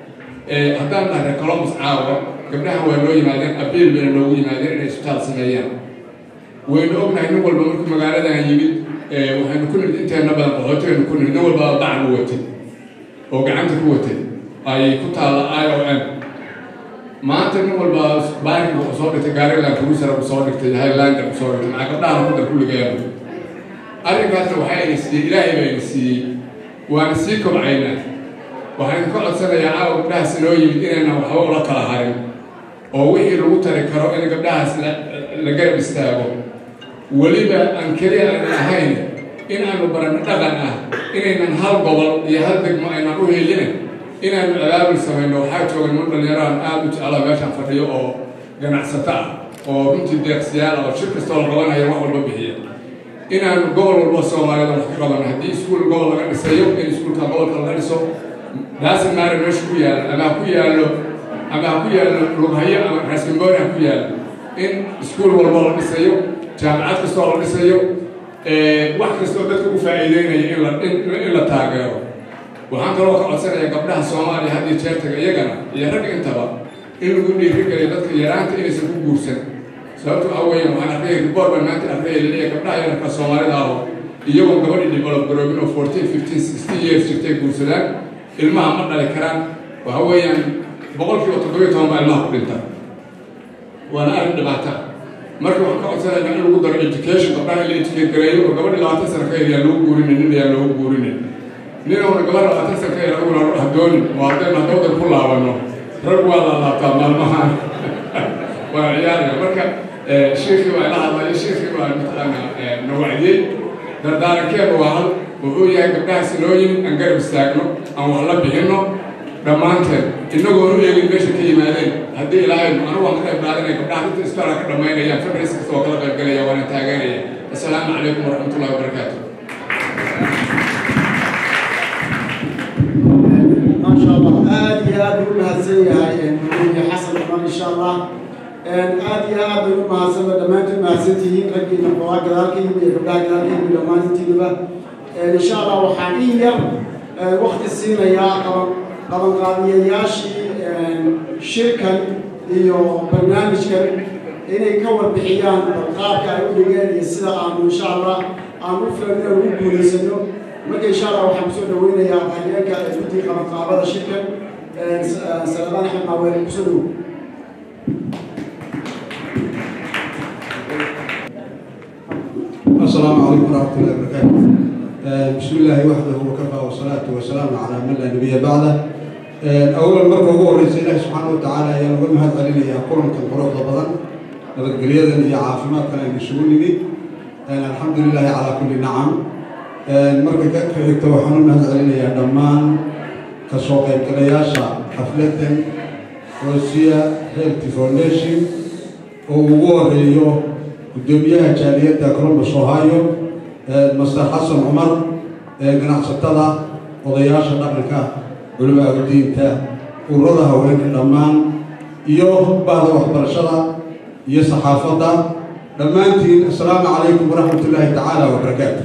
ah haddaan nahay colombus caawa gabdhahan waa noo yimaadeen abiil bayna noogu yimaadeen inay isbitaal sameeyaan waynu ognahay nin walba markuu magaaladan yimid waxaynu ku nimid inteena badan qaxootigaynu ku nimid nin walbaa bacan u watay oo gacanta ku watay ay ku taalla i o m maanta nin walba baarinka wuxuu soo dhigtay gaariland cruiser uu soo dhigtay highlander uu soo dhigtay maxaa gabdhahan ku dar kulligeenu arrinkaasna waxaa ina siiyey ilaahay baa ina siiyey waana sii kobcaynaa waxaan ka codsanayaa caawa gabdhahaas inoo yimid inaynan waxba ula kala harin oo wixii lagu tari karo in gabdhahaas la garab istaago weliba aan keliya aynan ahayn in aanu baranno dhaqan ah inaynan hal gobol iyo hal degmo aynan u helinin inaanu abaabul samayno waxaa jooga niman dhallinyarahan aada u jeclaa meeshaan fadhiyo oo ganacsato ah oo runtii deeqsiyaal oo shir kastoo la qabanaya wax walba bixiya inaanu gobol walba soomaalida wax ka qabano haddii iskuul gobol laga dhisayo in iskuulka gobolka laga dhiso daasin maari meesha ku yaalla ama ha ku yaallo ama ha ku yaallo lughayo ama raaskamboori ha ku yaallo in iskuul walba la dhisayo jaamacad kastoo la dhisayo wax kastoo dadka u faa'iideynaya in la taageero waxaan kaloo ka codsanayaa gabdhaha soomaaliya had iyo jeertaga iyagana iyo ragga intaba in lagu dhiirigeliyo dadka yaraanta inaysan ku guursan sababto waxa weeyaan waxaan arkayay report baan maanta arkayay laleeyahay gabdhaha yararka soomaalida aho iyagoo gabadhii develop garoobin oo fourteen fifteen sixteen years jirtay guursadaan ilmaha ma dhali karaan waxa weeyaan boqolkiiba toddobiyo toban baa ilmaha ku dhinta waana arrin dhibaata marka waxaan ka codsanayaa in lagu daro education gabdhaha in la educate gareeyo oo gabadhii labaatan sano ka yar yaan lagu guurinin nin yaan loogu guurinin ninowna gabar labaatan sano ka yar aguna hadoonin oo haddaynu haddoodan ku laabanno rag waa la laabtaa maalmahan waa ciyaaraya marka sheekii waa ila hadlaya sheekii waa mataqaana na wacdiyey dardaarankeenu waa hal wuxuu yahay gabdhahaas inoo yimid aan garab istaagno aan wax la bixinno dhammaanteen inagoo u eegin meesha ka yimaadeen haddii ilaahay anigu waan ka qayb qaadanaya gabdhaha inta istaara ka dhammaynayaan fadris kasta oo kala qayb galaya waana taageeraya assalaamu calaykum waraxmatullahi wabarakaatu ما شاء الله آد يا آد المهزين يا حسن عمر إن شاء الله آد يا آد المهزين لما أنتم مهزنتين رجل نقوى كذلك يبقى كذلك لما أنتم إن شاء الله وحاليا وقت السنة يا قبل قابية ياشي شركة iyo barnaamijkan inay ka warbixiyaan qaabka ay u dhigeen iyo sida aanu insha allah aan u filan inaan ugu guulaysano marka insha allah waxaan kusoo dhaweynayaa hageenka ee guddiga qabanqaabada shirkan sanadaan axmed maaweele kusoo dhow السلام عليكم ورحمة الله وبركاته بسم الله وحده وكفى والصلاة والسلام على من لا نبي بعده أولا مرة هو رئيس الله سبحانه وتعالى يا نقول هذا لنا يا قرن كان قرن بدن نبقى يا عافمات كان يسولني الحمد لله على كل نعم marka ka xigta waxaan u mahad celinayaa dhammaan kasoo qaybgalayaasha xafladan rosia health foundation oo ugu horeeyo guddoomiyaha jaaliyadda columbus ohio master xasan cumar ganacsatada odayaasha dhaqanka culimaa udiinta ururada haweenka dhammaan iyo bahda waxbarashada iyo saxaafadda dhammaantiin assalaamu calaykum waraxmat ullaahi tacaala wabarakaatu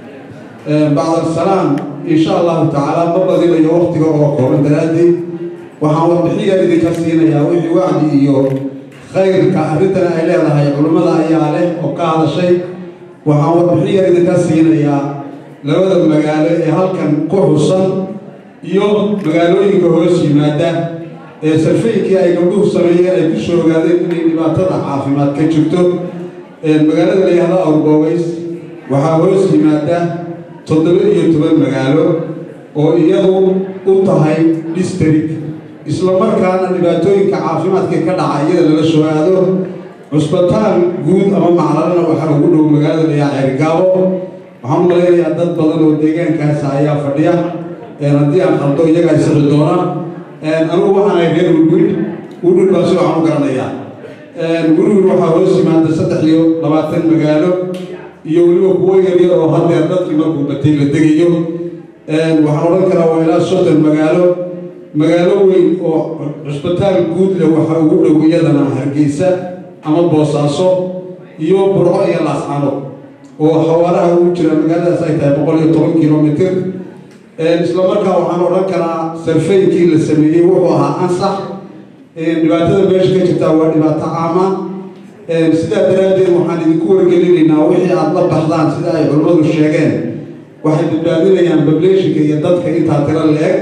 bacd asalaam insha allahu tacaala ma badinayo waktiga oo kooban daraaddeed waxaan warbixiyar idinka siinayaa wixii wacdi iyo khayrka arrintan ay leedahay culimmada ayaa leh oo ka hadashay waxaan warbixiyar idinka siinayaa labada magaalo ee halkan ku xusan iyo magaalooyinka hoos yimaada ee sarfeynkii ay gabdhuhu sameeyeen ay ku soo ogaadeen inay dhibaatada caafimaad ka jirto magaalada la yihahdo awrboogays waxaa hoos yimaada toddoba iyo toban magaalo oo iyadu u tahay district isla markaana dhibaatooyinka caafimaadka ka dhaca iyada lala soo aado cusbitaal guud ama maclalana waxaa ugu dhow magaalada la yihahdo cergaabo waxaan u malaynayaa dad badan oo deegaankaasa ayaa fadhiya haddii aan qaldo iyagaa isixi doona anugu waxaan ahay reer wurwid wurwid baa si waxaan u garanayaa wurwid waxaa hoos yimaada saddex iyo labaatan magaalo iyo weliba kuwo yaryar oo haddeer dadkii markuu batay la degayo waxaan odhan karaa waa ilaa soddon magaalo magaalo weyn oo cusbitaal guud leh waxaa ugu dhow iyadana hargeysa ama boosaaso iyo burco iyo laascano oo xawaaraha ugu jira magaaladaas ay tahay boqol iyo toban kilomitr isla markaa waxaan odhan karaa sarfeynkii la sameeyey wuxuu ahaa ansax dhibaatada meesha ka jirtaa waa dhibaato caama sidaa daraaddeed waxaan idinku wargelinaynaa wixii aada la baxdaan sida ay culimmadu sheegeen waxay badbaadinayaan bableeshinka iyo dadka intaa tiro la-eg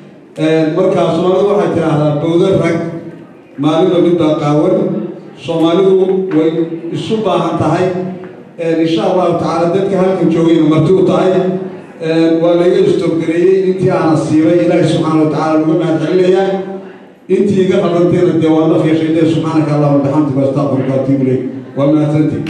markaa soomaalidu waxay tidhaahdaa bowda rag maalinba midbaa qaawan soomaalidu way isu baahan tahay insha allahu tacaala dadka halkan joogayna marti u tahay waa laga istoogareeyey intii aana siibay ilaahi subxaana wa tacala laga mahad celinayaa intii iga qabanteena dee waa naf yeeshaydee subxaanaka allahuma bixamdika astaqfiruka atuubu ilayk waa mahadsantii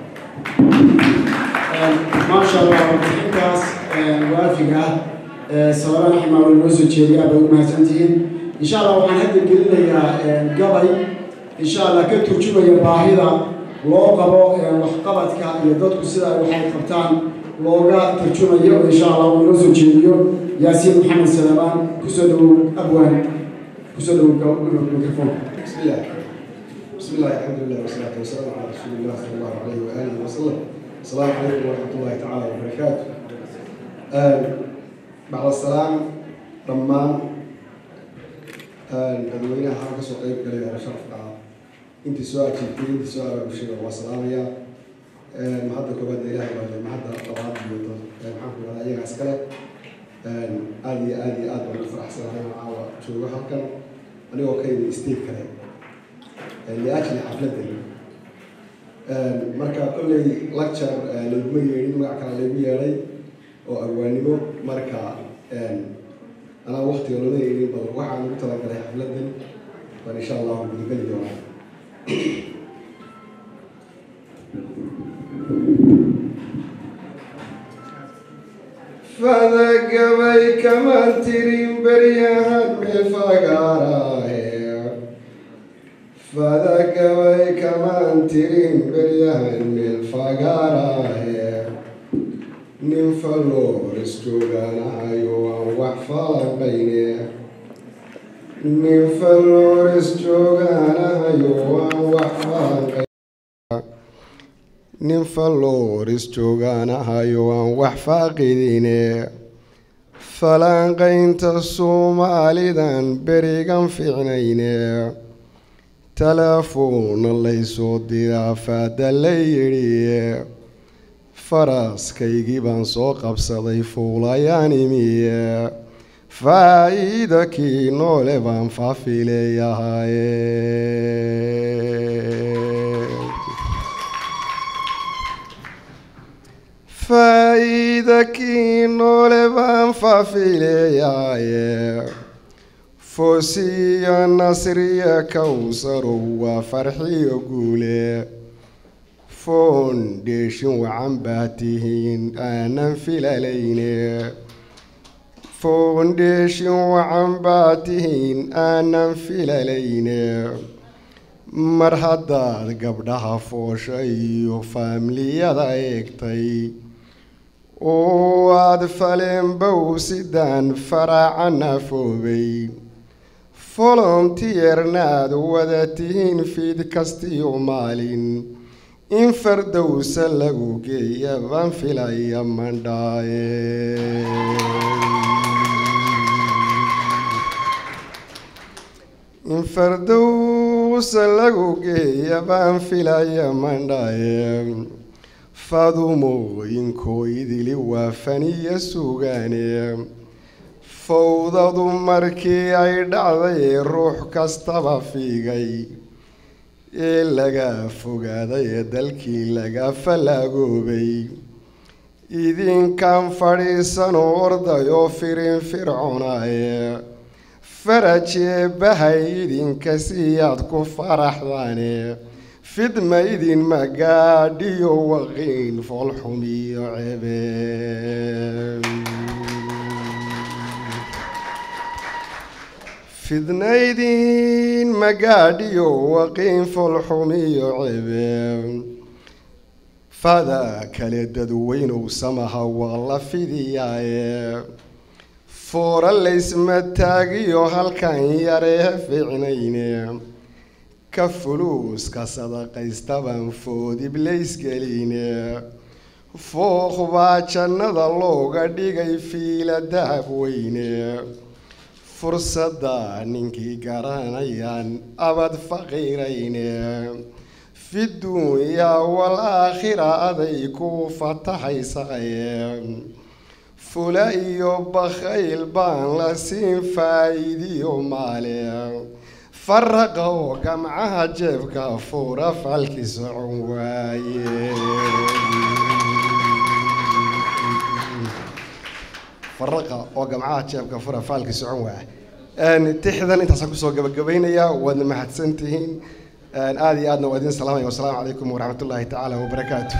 maasha allah warbixintaas waafiga ah sabara raxmaa way noo soo jeediya bay u mahadsantihiin insha allah waxaan hadda gelinayaa gabay insha allah ka turjumaya baahida loo qabo waxqabadka iyo dadku sida ay waxay qabtaan looga tarjumayo insha allah uu inoo soo jeediyo yaasiin maxamed salamaan kusoo dhowow abwaan kusoo dhowow mikrofoonka بسم الله بسم الله الحمد لله والصلاة والسلام على رسول الله صلى الله عليه وآله وسلم السلام عليكم ورحمة الله تعالى وبركاته آه بعد السلام رمان dadweynaha waxaan kasoo qeyb galaya sharafka ah intii soo ajiibtay intii soo abaabushay waa salaamaya mahadda koobaad ilaahay baa mahadda labaad iyo maxaan ku dhahaa iyagaa iskale aada iyo aada iyo aad baan u faraxsanahay oo caawa joogo halkan anigoo ka yimi state kale liajli xafladan marka kolley lecture layguma yeedhin magac kale laygu yeedhay oo abwaanimo marka anaa waktiga loola yeedhin badan waxaan ugu talagalay xafladan baan insha allahu gudageli doonaa fadagabay kamaan tirin beryahan meelfagaaraahe fadagabay kamaan tirin beryahan meelfagaaraahe nin falloores joogaanahayo aan wax falanqayne nin falloores joogaanahayo aan wax falanqayne nin falloores joogaanahayo aan wax faaqidine falanqaynta soomaalidan berigan ficnayne telefoonna laysoo diraa faada la yidhi faraskaygii baan soo qabsaday fuulayaan imiye faa'iida kii noole baan faafileeyahaye faa'iida kii noole baan faafileeyahaye foosiya nasriya kowsarow waa farxiyo guule foundation wacan baa tihiin aanan filalayne foundation wacan baa tihiin aanan filalayne mar haddaad gabdhaha foosha iyo faamiliyada eegtay oo aad faleenbow sidaan faraaca foobay volontiyeernaad wada tihiin fiid kastiyo maalin in fardowsa lagu geeya baan filaya mandhaaye in fardowsa lagu geeya baan filaya mandhaaye fadumooyinkooydili waa faniya sugaane fowdadu markii ay dhacday ruux kastaba fiigay ee laga fogaaday ee dalkii laga fallaagoobay idinkan fadhiisanoo ordayoo firin firconaye farajee bahay idinka siyaad ku faraxdaane fidma idin magaadhiyo waqiin foolxumiyo cebe fidnaydin magaadhiyo waqiin foolxumiyo cebe fada kale dadweynow samaha waa la fidiyaaye foora laysma taagiyo halkan yaree fiicnayne ka fuluuska sadaqaystaban foodib laysgeline fooq baa jannada looga dhigay fiila dahab weyne fursadda ninkii garanayaan abad faqiirayne fi dunyaa wal aakhira aday ku fataxaysaye fula iyo bakhayl baan la siin faa'iidiyo maale faraqa oo gamcaha jeebka fuura falki socon waaye faraqa oo gamcaha jeebka fura faalki socon waaya tixdan intaasaan kusoo gabagabaynayaa waadna mahadsantihiin aada iyo aadna waa idin salaamaya wasalaamu calaykum waraxmat ullaahi tacaala wabarakaatu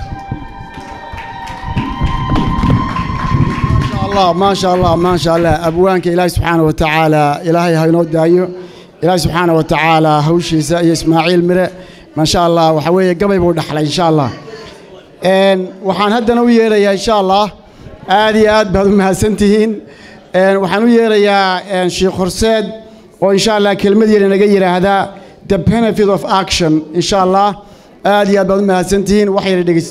الله ما شاء الله ما شاء الله أبوانك إلهي سبحانه وتعالى إلهي هينو دايو إلهي سبحانه وتعالى هوشي سأي إسماعيل مرة ما شاء الله وحوية قبل بود إن شاء الله إن وحان هدنا ويريا إن شاء الله آدي آد بهذا ما سنتهين إن وحان ويريا إن شيخ خرساد وإن شاء الله كلمة دي نجير هذا the benefit of action إن شاء الله آدي آد بهذا ما سنتهين وحير دقيس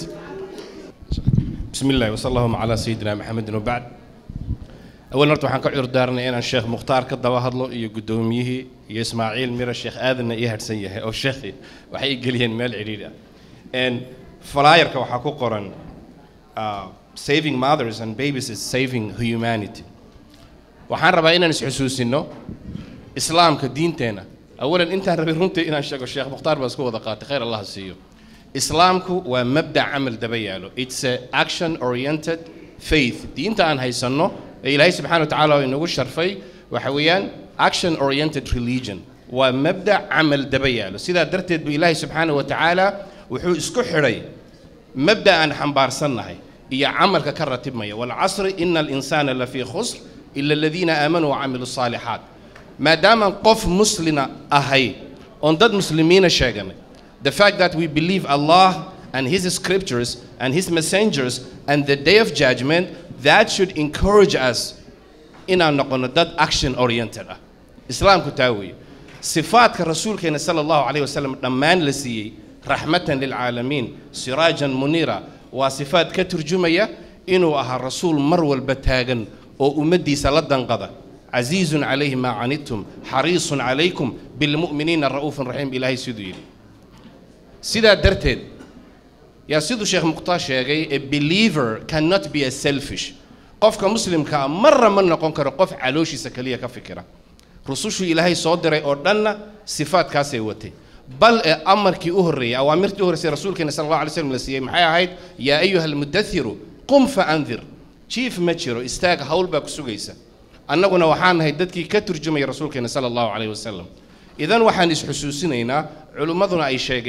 بسم الله وصلى اللهم على سيدنا محمد وبعد أول مرة waxaan ka cudur daarnay inaan sheekh mukhtaar ka daba hadlo iyo guddoomiyihii iyo ismaaciil mira sheekh aadanna ii hadhsan yahay oo sheekhi waxay ii geliyeen meel cidhiidhi ah flyerka waxaa ku qoran saving mothers and babies is saving humanity waxaan rabaa inaan isxusuusino islaamka diinteena awalan intaan rabay runtii inaan sheego sheekh mukhtaar baa isku wada qaatay khayr allah siiyo islaamku waa mabdac camal daba yaalo it's a action oriented faith diinta aan haysanno ee ilaahay subxaana wa tacaala inagu sharfay waxa weeyaan action oriented religion waa mabdac camal daba yaalo sidaa darteed buu ilaahay subxaana wa tacaala wuxuu isku xidhay mabda aan xambaarsannahay iyo camalka ka ratibmaya walcasri ina alinsaana lafii khusr ila aladiina aamanuu wacamilu saalixaat maadaamaan qof muslina ahay oon dad muslimiina sheeganay the fact that we believe Allah and His scriptures and His messengers and the day of judgment, that should encourage us in our noqono dad action oriented ah. Islaamku taa weeye. Sifaadka rasuulkeena sala allahu calayhi wasalam dhammaan la siiyey raxmatan lilcaalamiin siraajan muniira waa sifaad ka turjumaya inuu ahaa rasuul mar walba taagan oo ummaddiisa la danqada عزيز عليه ما عنتم حريص عليكم بالمؤمنين الرؤوف الرحيم إلهي سيدو يلي sidaa darteed yaa siduu sheekh mukhtaar sheegay a believer cannot be a selfish qofka muslimka ah marra ma noqon karo qof calooshiisa keliya ka fikira rusushuu ilaahay soo diray oo dhanna sifaadkaasay watay bal ee amarkii u horreeyey awaamirtii u horreysay rasuulkeena sala allahu alay slam la siiyey maxay ahayd yaa ayuha almudathiru qum fa andir jiif ma jiro istaag hawl baa ku sugaysa annaguna waxaan nahay dadkii ka turjumaya rasuulkeena sala allahu calayhi wasalam idan waxaan isxusuusinaynaa culimmaduna ay sheegeen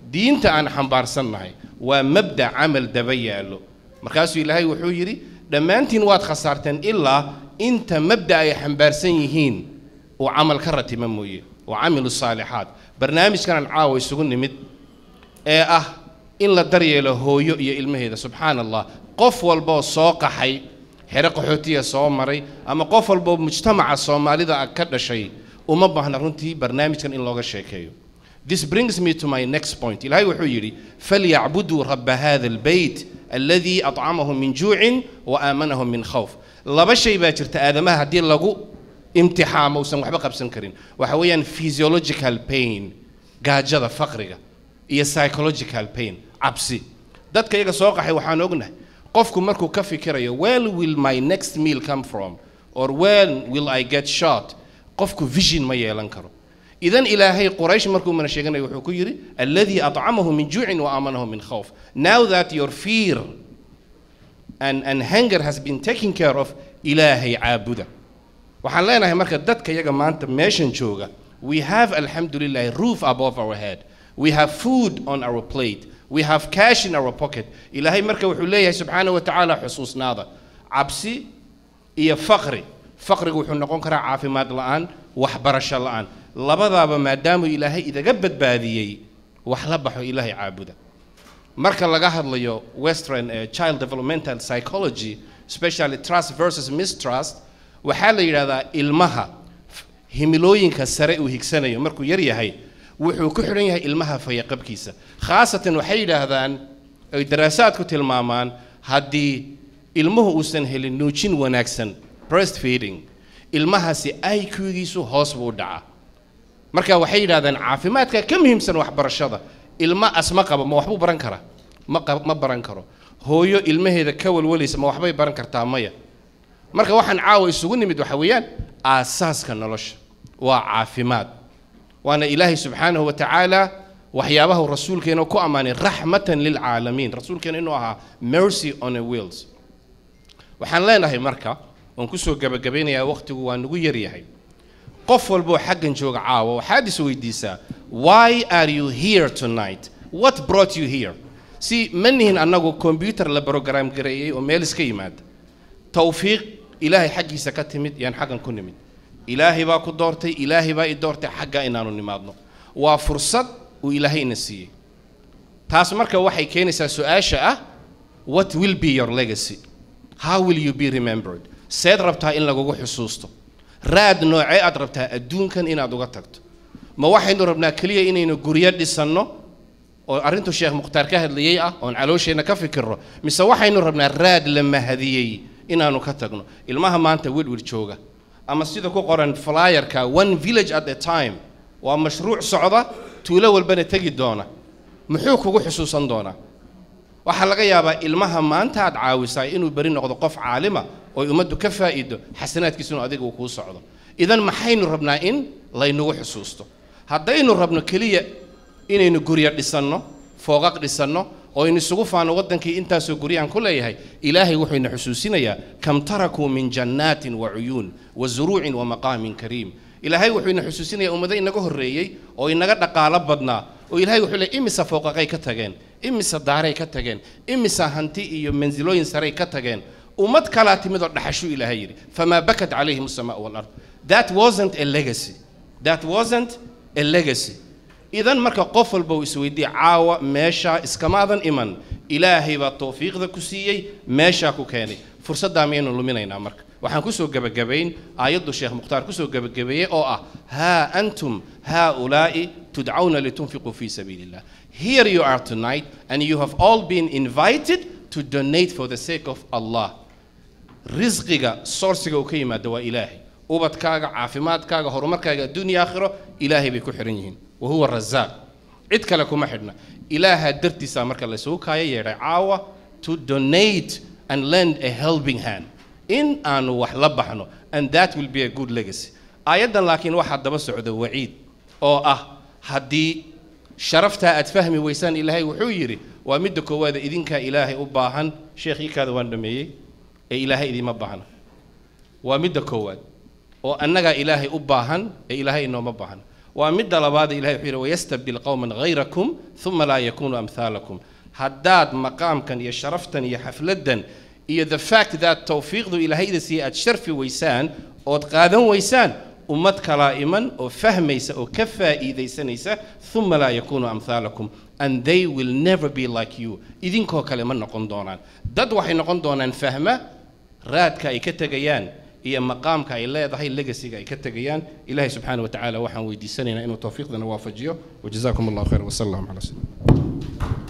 diinta aan xambaarsannahay waa mabda camal daba yaallo markaasuu ilaahay wuxuu yidhi dhammaantiin waad khasaarteen ilaa inta mabda ay xambaarsan yihiin uu camal ka ratima mooye wa camilu saalixaat barnaamijkanaan caawa isugu nimid ee ah in la daryeelo hooyo iyo ilmaheeda subxaana allah qof walboo soo qaxay xero qaxootiya soo maray ama qof walboo mujtamaca soomaalida ah ka dhashay uma baahna runtii barnaamijkan in looga sheekeeyo This brings me to my next point. إلهي وحيري فليعبدوا رب هذا البيت الذي أطعمهم من جوع وآمنهم من خوف لبا شيء باكر تآدمها هدي لغو امتحان موسم وحبا قبسن كرين وحويا physiological pain قاجة فقرقة iyo psychological pain cabsi dadka iyaga soo qaxay waxaan ognahay qofku markuu ka fikirayo where will my next meal come from or when will I get shot qofku vision ma yeelan karo idan ilaahay quraysh markuu mana sheeganayo wuxuu ku yidhi alladii acamahu min juucin wa aamanahu min khawf now that your fear and, and hunger has been taken care of ilaahay caabuda waxaan leenahay marka dadka iyaga maanta meeshan jooga we have alxamdulilah roof above our head we have food on our plate we have cash in our pocket ilaahay marka wuxuu leeyahay subxaana wa tacaala xusuusnaada cabsi iyo faqri faqrigu wuxuu noqon karaa caafimaad la'aan waxbarasho la'aan labadaaba maadaamuu ilaahay idaga badbaadiyey wax la baxo ilaahay caabuda marka laga hadlayo western uh, child developmental psychology especially trust versus mistrust waxaa la yidhahdaa ilmaha himilooyinka sare uu higsanayo markuu yar yahay wuxuu ku xidhan yahay ilmaha fayaqabkiisa khaasatan waxay yidhaahdaan ay daraasaadku tilmaamaan haddii ilmuhu uusan helin nuujin wanaagsan breastfeeding ilmahaasi IQ-giisu hoos buu u dhacaa marka waxay yidhahdaan caafimaadka ka muhiimsan waxbarashada ilma asma qaba ma waxbuu baran karaa ma qab- ma baran karo hooyo ilmaheeda ka walwalaysa ma waxbay baran kartaa maya marka waxaan caawa isugu nimid waxa weeyaan aasaaska nolosha waa caafimaad waana ilaahay subxaanahu wa tacaala waxyaabaha uu rasuulkeena ku ammaanay raxmatan lilcaalamiin rasuulkeena inuu ahaa mercy on a wheels waxaan leenahay marka oon kusoo gabagabaynayaa waqtigu waa nagu yaryahay qof walboo xaggan jooga caawa waxaad is weydiisaa why are you here tonight what brought you here si ma nihin annagu combyuter la program gareeyey oo meel iska yimaada tawfiiq ilaahay xaggiisa ka timid yaan xaggan ku nimid ilaahay baa ku doortay ilaahay baa i doortay xagga inaanu nimaadno waa fursad uu ilaahay ina siiyey taas marka waxay keenaysaa su-aasha ah what will be your legacy how will you be remembered seed rabtaa in lagugu xusuusto raad noocee aad rabtaa adduunkan inaad uga tagto ma waxaynu rabnaa keliya inaynu guryo dhisanno oo arrintu sheekh mukhtaar ka hadlayey ah oon caloosheenna ka fikirno mise waxaynu rabnaa raad la mahadiyey inaanu ka tagno ilmaha maanta wirwir jooga ama sida ku qoran flyerka one village at a time waa mashruuc socda tuulo walbana tegi doona muxuu kugu xusuusan doonaa waxaa laga yaabaa ilmaha maanta aad caawisaa inuu beri noqdo qof caalima oo ummaddu ka faa'iido xasanaadkiisuna adiga uu kuu socdo idan maxaynu rabnaa in laynagu xusuusto haddaynu rabno keliya inaynu guryo dhisanno fooqaq dhisanno oo aynu isugu faano waddankii intaasoo guryaan ku leeyahay ilaahay wuxuu ina xusuusinayaa kam tarakuu min jannaatin wa cuyuun wa zuruucin wa maqaamin kariim ilaahay wuxuu ina xusuusinayaa ummado inaga horreeyey oo inaga dhaqaalo badnaa oo ilaahay wuxuu leeyahy imisa fooqaqay ka tageen imisa daaray ka tageen imisa hanti iyo mansilooyin saray ka tageen ummad kalaa timid oo dhaxashuu ilaahay yidhi famaa bakat calayhim asamaa walard that wasn't a legacy that wasn't a legacy idan marka qof walba uu isweydiiye caawa meeshaa iskamaadan iman ilaahay baa tawfiiqda ku siiyey meeshaa ku keenay fursaddaa miyaynu luminaynaa marka waxaan kusoo gebagabayn aayaddu sheekh mukhtaar kusoo gebagabeeyey oo ah haa antum haaulaa'i tudcawna litunfiquu fii sabiili illah here you are tonight and you have all been invited to donate for the sake of allah risqiga sourciga uu ka yimaado waa ilaahay ubadkaaga caafimaadkaaga horumarkaaga adduunya aakhiro ilaahay bay ku xihan yihiin wahuwa razaaq cid kale kuma xidhna ilaaha dartiisaa marka laysugu kaaya yeedhay caawa to donate and lend a helping hand in aanu wax la baxno and that will be a good legacy aayaddan laakiin waxaa daba socda waciid oo ah haddii sharaftaa aad fahmi weysaan ilaahay wuxuu yidhi waa midda koowaada idinkaa ilaahay u baahan sheekh iikaada waan dhameeyey ee ilaahay idiima baahna waa midda koowaad oo annagaa ilaahay u baahan ee ilaahay inooma baahna waa midda labaad ilahay wuxuu yidhi wayastabdil qowman hayrakum uma laa yakunuu amhaalakum haddaad maqaamkan iyo sharaftan iyo xafladdan iyo the fact that tawfiiqdu ilaahayda siiya aad sharfi weysaan ood qaadan weysaan ummad kalaa iman oo fahmaysa oo ka faa'iidaysanaysa uma laa yakunuu amhaalakum and they will never be like you idinkoo kale ma noqon doonaan dad waxay noqon doonaan fahma raadka ay ka tegayaan iyo maqaamka ay leedahay legasiga ay ka tegayaan ilahay subxaana wa tacaala waxaan weydiisanaynaa inuu tawfiiqdana waafajiyo wajazaakum allahu khayr wasala allahu calaa sayyidina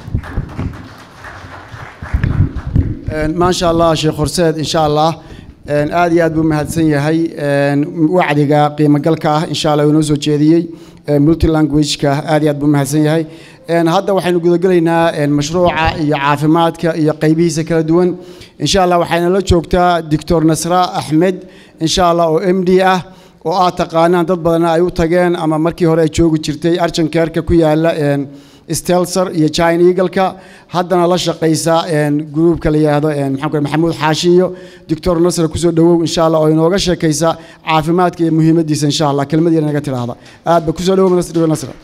maasha allah sheekh horseed insha allah aad iyo aad buu mahadsan yahay wacdiga qiimogalka ah insha allah inoo soo jeediyey multilanguageka aad iyo aad buu mahadsan yahay hadda waxaynu gudagelaynaa mashruuca iyo caafimaadka iyo qaybihiisa kala duwan insha allah waxayna la joogtaa doctor nasra axmed insha allah oo m d ah oo aad taqaanaan dad badanna ay u tageen ama markii hore ay joogi jirtay arjankeerka ku yaala stelser iyo china eagleka haddana la shaqaysa gruubka la yidhaahdo maxaan ku maxamuud xaashi iyo doctor nasra kusoo dhawow insha allah oo inooga sheekaysa caafimaadka iyo muhiimaddiisa insha allah kelmad yar naga tidhaahda aad ba kusoo dhawow nasra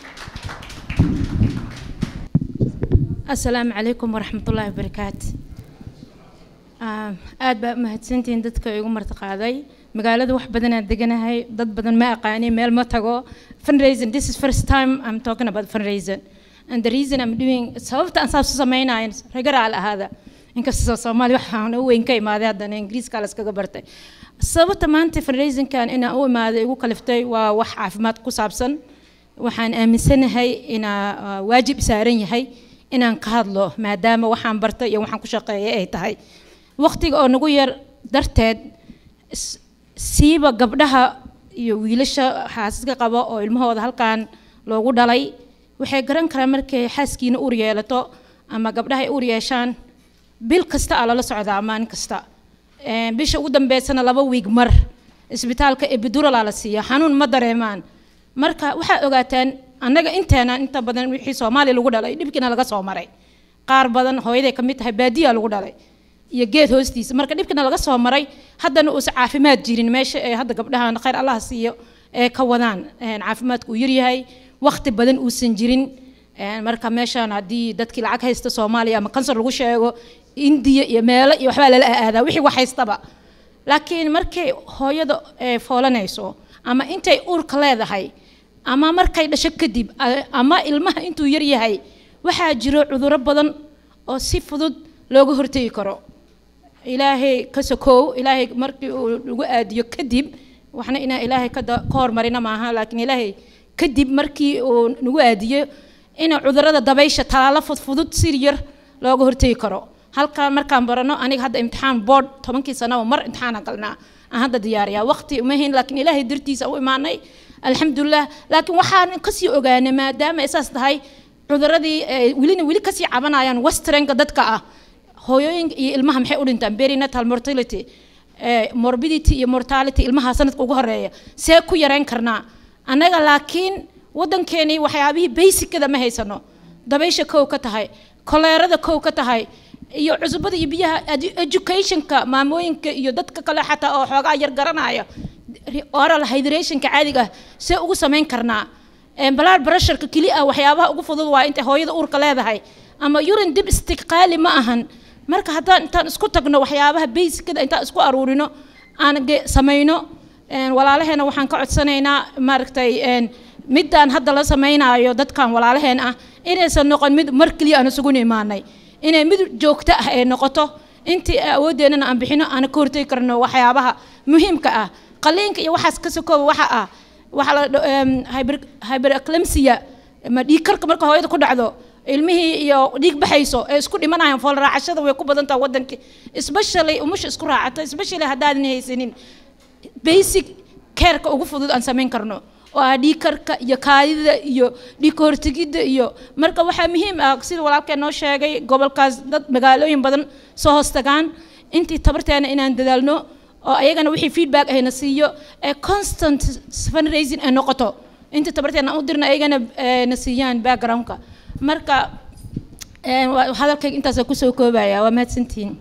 asalaamu calaykum waraxmatullaahi wabarakaatu aad baa umahadsantihiin dadka igu martiqaaday magaalada wax badanaan deganahay dad badan ma aqaani meel ma tago fundraising this is first time I'm talking about fundraising and the reason I'm doing sababta aan saas u samaynayo ragaraal ahaada inkastoo soomaali waxaan u weyn ka imaaday haddana ingiriiska la iskaga bartay sababta maanta fundraisingkan inaan u imaaday igu kaliftay waa wax caafimaad ku saabsan waxaan aaminsanahay inaa waajib saaran yahay inaan ka hadlo maadaama waxaan bartay iyo waxaan ku shaqeeyay ay tahay waqtiga oo nagu yar darteed siiba gabdhaha iyo wiilasha xaasaska qaba oo ilmahooda halkan loogu dhalay waxay garan karaan markay xaaskiina uur yeelato ama gabdhaha ay uur yeeshaan bil kasta aa lala socdaa maalin kasta bisha ugu dambeysana laba wiig mar isbitaalka ebiduralaa la siiya xanuun ma dareemaan marka waxaa ogaataan annaga inteena inta badan wixii soomaaliya lagu dhalay dhibkiina laga soo maray qaar badan hooyaday ka mid tahay baadiya lagu dhalay iyo geed hoostiisa marka dhibkina laga soo maray haddana uusan caafimaad jirin meesha ee hadda gabdhahan khayr allah siiyo ee ka wadaan caafimaadku uu yaryahay waqti badan uusan jirin marka meeshaan haddii dadkii lacag haysta soomaaliya ama kansar lagu sheego indiya iyo meelo iyo waxbaa lala aadaa wixii wax haystaba laakiin markay hooyada foolanayso ama intay uurka leedahay ama markay dhasho kadib ama ilmaha intuu yar yahay waxaa jiro cudurro badan oo si fudud looga hortegi karo ilaahay ka sokow ilaahay markii uu nagu aadiyo kadib waxna inaan ilaahay ka hormarina maaha laakiin ilaahay kadib markii uu nagu aadiyo ina cudurrada dabaysha talaalo fudfudud si yar looga hortegi karo halkaan markaan barano aniga hadda imtixaan board tobankii sanaba mar imtixaana galnaa aan hadda diyaariyaa waqti uma hayn laakiin ilaahay dartiisa u imaanay alxamdulilah laakiin waxaan kasii ogaanay maadaama ay saas tahay cuduradii welina weli kasii cabanayaan westernka dadka ah hooyooyinka iyo ilmaha maxay u dhintaan perinatal mortality morbidity iyo mortality ilmaha sanadka ugu horeeya see ku yareyn karnaa annaga laakiin waddankeenii waxyaabihii basicada ma haysano dabaysha kow ka tahay koleerada kow ka tahay iyo cusubada iyo biyaha educationka maamooyinka iyo dadka kale xataa oo xoogaa yar garanaya oral hydrationka caadiga ah see ugu samayn karnaa blood pressureka keli ah waxyaabaha ugu fudud waa intay hooyada uurka leedahay ama urine dib istiqaali ma ahan marka haddaan intaan isku tagno waxyaabaha basicada intaan isku aruurino aan samayno walaalaheena waxaan ka codsanaynaa maaragtay midaan hadda la samaynayo dadkan walaalaheen ah inaysan noqon mid mar keliya aan isugu imaanay inay mid joogto ah ay noqoto intii awoodeennana aan bixino aan ka hortegi karno waxyaabaha muhiimka ah qaliinka iyo waxaas ka sokooba waxa ah waxa la hyperaclemsia ma dhiig karka marka hooyada ku dhacdo ilmihii iyo dhiig baxayso ee isku dhimanayaan fool raacashada way ku badan tahay waddankii especially umusha isku raacata especially haddaadan haysanin basic careka ugu fudud aan samayn karno oo ah dhiig karka iyo kaadida iyo dhiig kahortegidda iyo marka waxaa muhiim ah sida walaalkeen noo sheegay gobolkaas dad magaalooyin badan soo hoos tagaan intii tabarteena inaan dadaalno oo ayagana wixii feedback ahna siiyo ee constant fundraising ay noqoto intii tabarteena u dirna ayagana na siiyaan backgroundka marka hadalkayga intaasa kusoo koobaya waa mahadsantihiin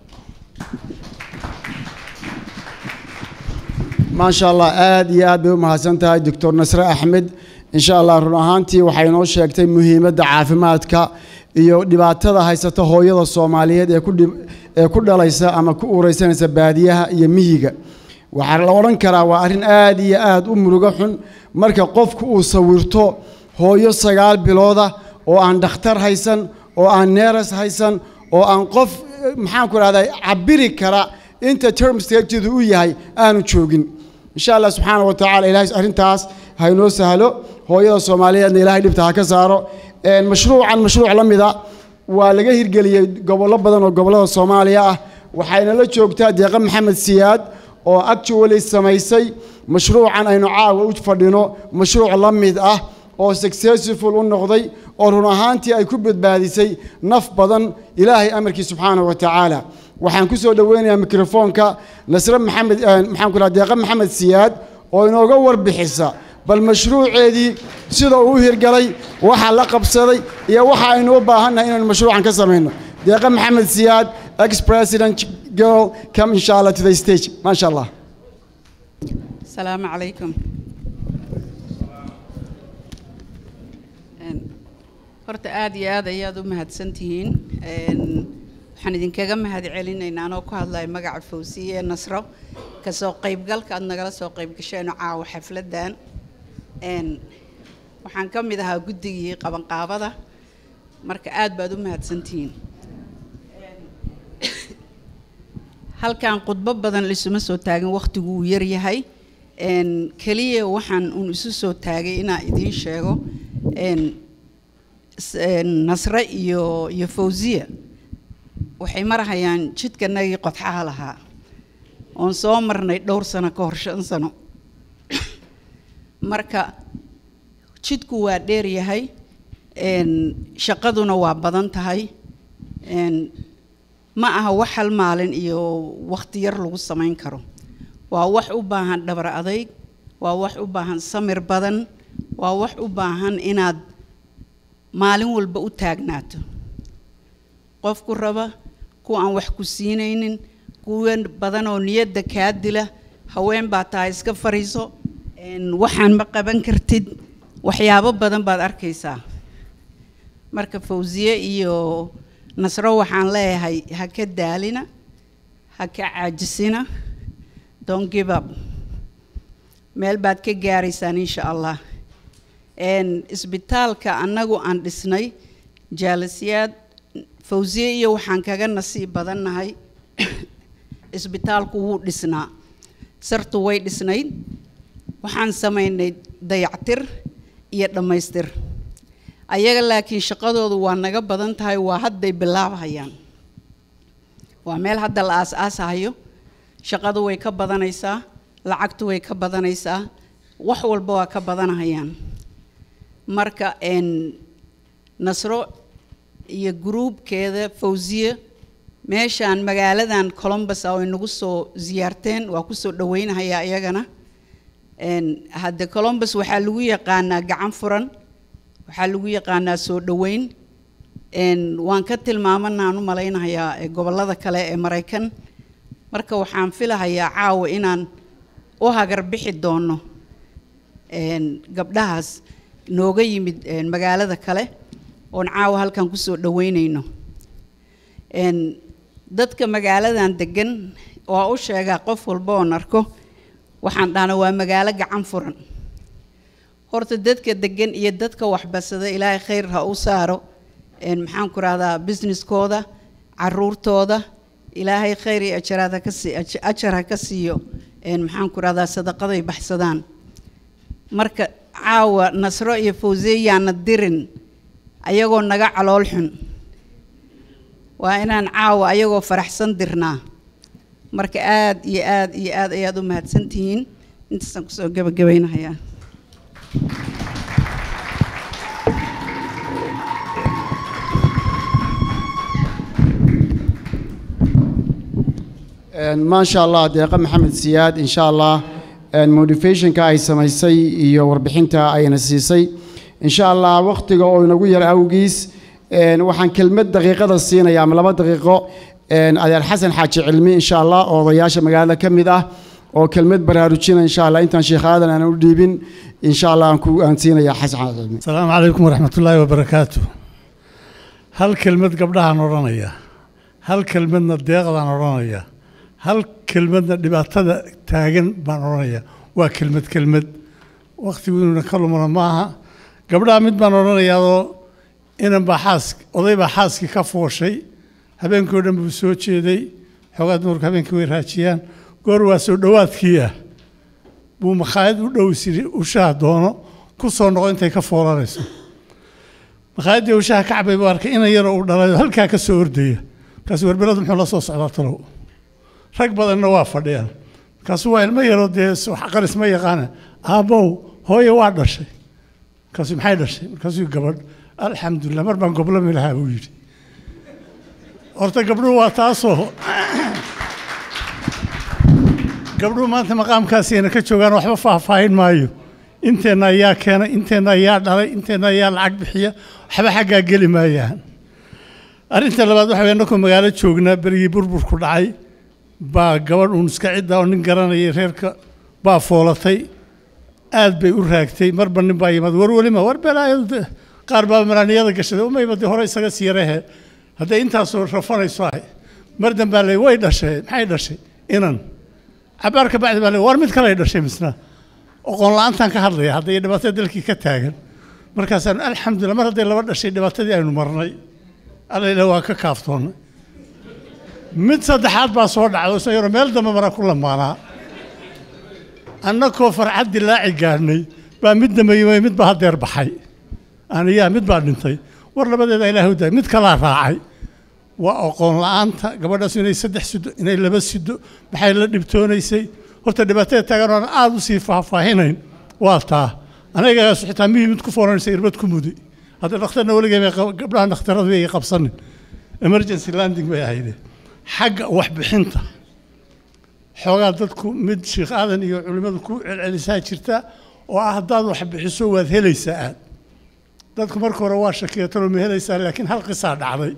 maasha allah aad iyo aad bay u mahadsan tahay doctor nasre axmed insha allah run ahaantii waxay noo sheegtay muhiimadda caafimaadka iyo dhibaatada haysata hooyada soomaaliyeed ee ku dhib- ee ku dhalaysa ama ku uureysanaysa baadiyaha iyo miyiga waxaa la odhan karaa waa arrin aad iyo aad u murugo xun marka qofku uu sawirto hooyo sagaal bilooda oo aan dhakhtar haysan oo aan neeras haysan oo aan qof eh, maxaanku rahdaa cabiri kara inta term stagedu u yahay aanu joogin insha allah subxaana wa tacaala ilaahay arrintaas ha inoo sahlo hooyada soomaaliyeedna ilaahay dhibta ha ka saaro Een, mashruucan mashruuc la mida waa laga hirgeliyey gobollo badan oo gobollada soomaaliya ah waxayna la joogtaa deeqa maxamed siyaad oo actually samaysay mashruucan aynu caawa u fadhino mashruuc la mid ah oo successful u noqday oo run ahaantii ay ku badbaadisay naf badan ilaahay amarkii subxaanahu wa tacaala waxaan ku soo dhoweynayaa mikrofoonka nasre maxamed eh, maxaan ku dhaha deeqa maxamed siyaad oo inooga warbixisa bal mashruuceedii sida uu u hirgalay waxa la qabsaday iyo waxa aynu u baahannahay inaynu mashruucan ka samayno deeqa maxamed siyaad ex president girl come insha allah to the stage maasha allah السلام عليكم Een, horta aad iyo aad ayaad u mahadsantihiin Een, waxaan idinkaga mahad celinaynaa anoo ku hadlaya magaca fawsiye ee nasro kasoo qaybgalka aad nagala soo qaybgasheen caawa xafladan Een, waxaan ka mid ahaa guddigii qabanqaabada marka aad baad u mahadsantihiin halkan khudbo badan lisuma soo taagin wakhtigu uu yar yahay Een, keliya waxaan un isu soo taagay inaan idiin sheego een, s- een, nasre iyo iyo fawziya waxay marahayaan jidkanagii qodxaha lahaa oon soo marnay dhowr sano ka hor shan sano marka jidku waa dheer yahay een, shaqaduna waa badan tahay een, ma aha wax hal maalin iyo wakhti yar lagu samayn karo waa wax u baahan dhabar adayg waa wax u baahan samir badan waa wax u baahan inaad maalin walba u taagnaato qofku raba kuwa aan wax ku siinaynin kuwa badan oo niyadda kaa dila haween baa tahay iska fariiso een, waxaan ma qaban kartid waxyaabo badan baad arkaysaa marka fawsiye iyo nasro waxaan leeyahay ha ka daalina ha ka caajisina don't give up meel baad ka gaaraysaan insha allah Een, isbitaalka annagu aan dhisnay jaalasiyaad fawsiye iyo waxaan kaga nasiib badannahay isbitaalku wuu dhisnaa sartu way dhisnayd waxaan samaynay dayactir iyo dhammaystir ayaga laakiin shaqadoodu waa naga badan tahay waa hadday bilaabhayaan waa meel hadda la aas-aasahayo shaqadu way ka badanaysaa lacagtu way ka badanaysaa wax walba waa ka badanahayaan marka een nasro iyo gruubkeeda fawsiye meeshaan magaaladan columbus ah oo inagu soo ziyaarteen waa kusoo dhaweynahayaa iyagana een hadde columbus waxaa lagu yaqaanaa gacan furan waxaa lagu yaqaanaa soo dhaweyn een waan ka tilmaamanaan u malaynahayaa ee gobollada kale ee maraykan marka waxaan filahayaa caawa inaan u hagar bixi doono een gabdhahaas nooga yimid een magaalada kale oon caawa halkan kusoo dhaweynayno een dadka magaaladan degan waa u sheegaa qof walba oon arko waxaan dhahna waa magaalo gacan furan horta dadka degan iyo dadka waxbasada ilaahay khayr ha u saaro een maxaan ku rahdaa businesskooda caruurtooda ilaahay khayr iyo ajaraad ha ka sii aj- ajar ha ka siiyo een maxaan ku rahdaa sadaqaday baxsadaan marka caawa nasro iyo fawsiye yaana dirin ayagoo naga calool xun waa inaan caawa ayagoo faraxsan dirnaa marka aad iyo aad iyo aad ayaad u mahadsantihiin intaasaan kusoo gebagabaynahayaa Een, maasha allah deeqa maxamed siyaad insha allah een, motivationka ay samaysay iyo warbixinta ayna siisay insha allah wakhtiga oo inagu yar awgiis een, waxaan kelmad daqiiqada siinaya ama laba daqiiqo een, adeer xasan xaaji cilmi insha allah oo odayaasha magaalada ka mid ah oo kelmad baraarujina insha allah intaan sheekh aadan aan u dhiibin insha allah aan ku aan siinaya xasan cilmi asalaamu calaykum waraxmatullaahi wabarakaatu hal kelmad gabdhahaan odhanaya hal kelmadna deeqdaan odhanaya hal kelmadna dhibaatada taagan baan odhanaya waa kelmad kelmad wakhtigu inuuna ka lumana maaha gabdhaha mid baan odhanayaadoo inan baa xaas oday baa xaaskii ka fooshay habeenkii oo dhan buu soo jeeday xoogaa dumarku habeenkii way raajiyaan goor waa soo dhowaadkii ah buu makhaayad u dhow siri ushaha doono ku soo noqo intay ka foolanayso makhaayadii ushaha kacbay buu arkay inan yaroo uu dhalay oo halkaa ka soo ordaya markaasuu warbeladu muxuu la soo socdaa talow rag badanna waa fadhiyaan markaasuu waa ilmo yaroo dee qaris ma yaqaana aabbow hooye waa dhashay markaasuu maxay dhashay markaasuu gabadh alxamdulilah mar baan goblami lahaa buu yidhi horta gabdhuhu waa taasoo gabdhuhu maanta maqaamkaasiyna ka joogaan waxba faahfaahin maayo inteenna ayaa keenay inteenna ayaa dhalay inteenna ayaa lacag bixiya waxba xaggaa geli maayaan arrinta labaad waxa weye annakoo magaalo joognaa berigii burburku dhacay baa gabadh uun iska cidda oo nin garanayay reerka baa foolatay aad bay u raagtay marba nin baa yimaad war welima war belaayadu de qaar baa malaaniyada gashaday umayba dee hore isaga sii yarehe hadday intaasoo rafanayso ahay mar dambaa le way dhashay maxay dhashay inan cabaar ka bacdi baa le war mid kaley dhashay misna oqoon la-aantaan ka hadlaya hadday dhibaatada dalkii ka taagan markaasaan alxamdulillah mar hadday laba dhashay dhibaatadii aynu marnay allayla waa ka kaaftoonnay mid saddexaad baa soo dhacday isna yaroo meel dambe mara ku lamaanaa annakoo farxad dilaaci gaadhnay baa mid dambe yimay mid baa haddeer baxay aniyaa mid baa dhintay war labadeeda ilaahay u daay mid kalaa raacay waa aqoon la-aanta gabadhaas inay saddex sido inay laba sido maxay la dhibtoonaysay horta dhibaatada taagan oon aada u sii faahfaahinayn waa taa anagaasu xitaa mihii mid ku fooranaysa irbad ku muday hadda dhakhtarna weligay bay gabdhaha dhakhtaradu bay qabsanin emergency landing bay ahayde xagga waxbixinta xoogaa dadku mid sheekh aadan iyo culimmadu ku celcelisaa jirta oo ah haddaad wax bixiso waad helaysaa aad dadku marka hore waa shakiyatanoo ma helaysaa laakiin hal qisaa dhacday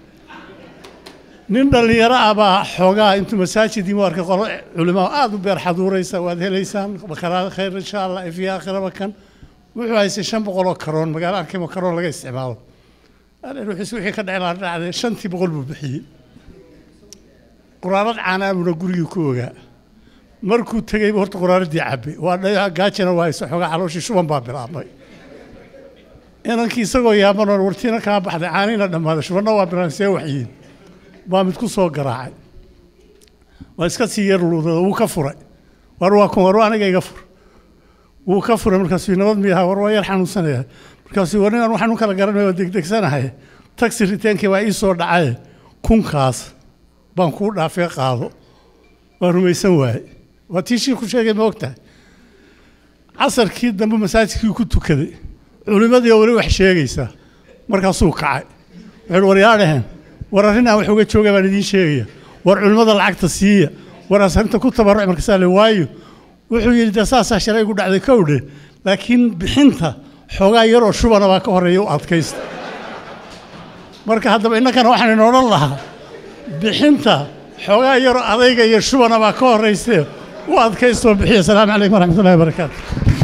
nin dhallinyaro ah baa xoogaa intuu masaajid yimi arkay qolo culimaa aada u beer xaduuraysa waad helaysaan bakaraada khayr insha allah ifyo aakhiraba kan wuxuu haystay shan boqol oo karoon magaalo arkaymo karoon laga isticmaalo aleen wuxuus wixii ka dhacay laa dhacday shantii boqol buu bixiyey quraarad caanaa buuna gurigii ku ogaa markuu tegeyba horta quraaradii cabbay waa dhayo gaajana waa haysa xoogaa calooshii shuban baa bilaabmay inankii isagoo yaabanoon wartiina kaa baxday caaniina dhammaaday shubanna waa bilaabmay see waxyiin baa mid ku soo garaacay waa iska sii yar luudada wuu ka furay war waa kun war waa aniga iga fur wuu ka furay markaasuu nabad miyaha war waa yar xanuunsanaya markaasuu war ninaan waxaan u kala garanaya waa degdegsanahay taxi riteenkii baa ii soo dhacaye kunkaas baan kuu dhaafee qaado waa rumaysan waaye waa tii shii ku sheegay ma ogtahay casarkii dambe masaajidkii ku tukaday culimmadii oo weli wax sheegaysa markaasuu kacay wuxuu war yaa dhaheen war arrin aan wax uga jooga baan idiin sheegaya war culimmada lacagta siiya war asarinta ku tabaruc markaasaa le waayo wuxuu yidhi dee saasaa shalay igu dhacday kowdhe laakiin bixinta xoogaa yaroo shubana baa ka horeeya u adkaysta marka haddaba innankana waxaan ina odhan lahaa bixinta xoogaa yaroo adayga iyo shubana baa ka horraysee u adkaystoo bixiya asalaamu calaykum waraxmatullahi wabarakaatu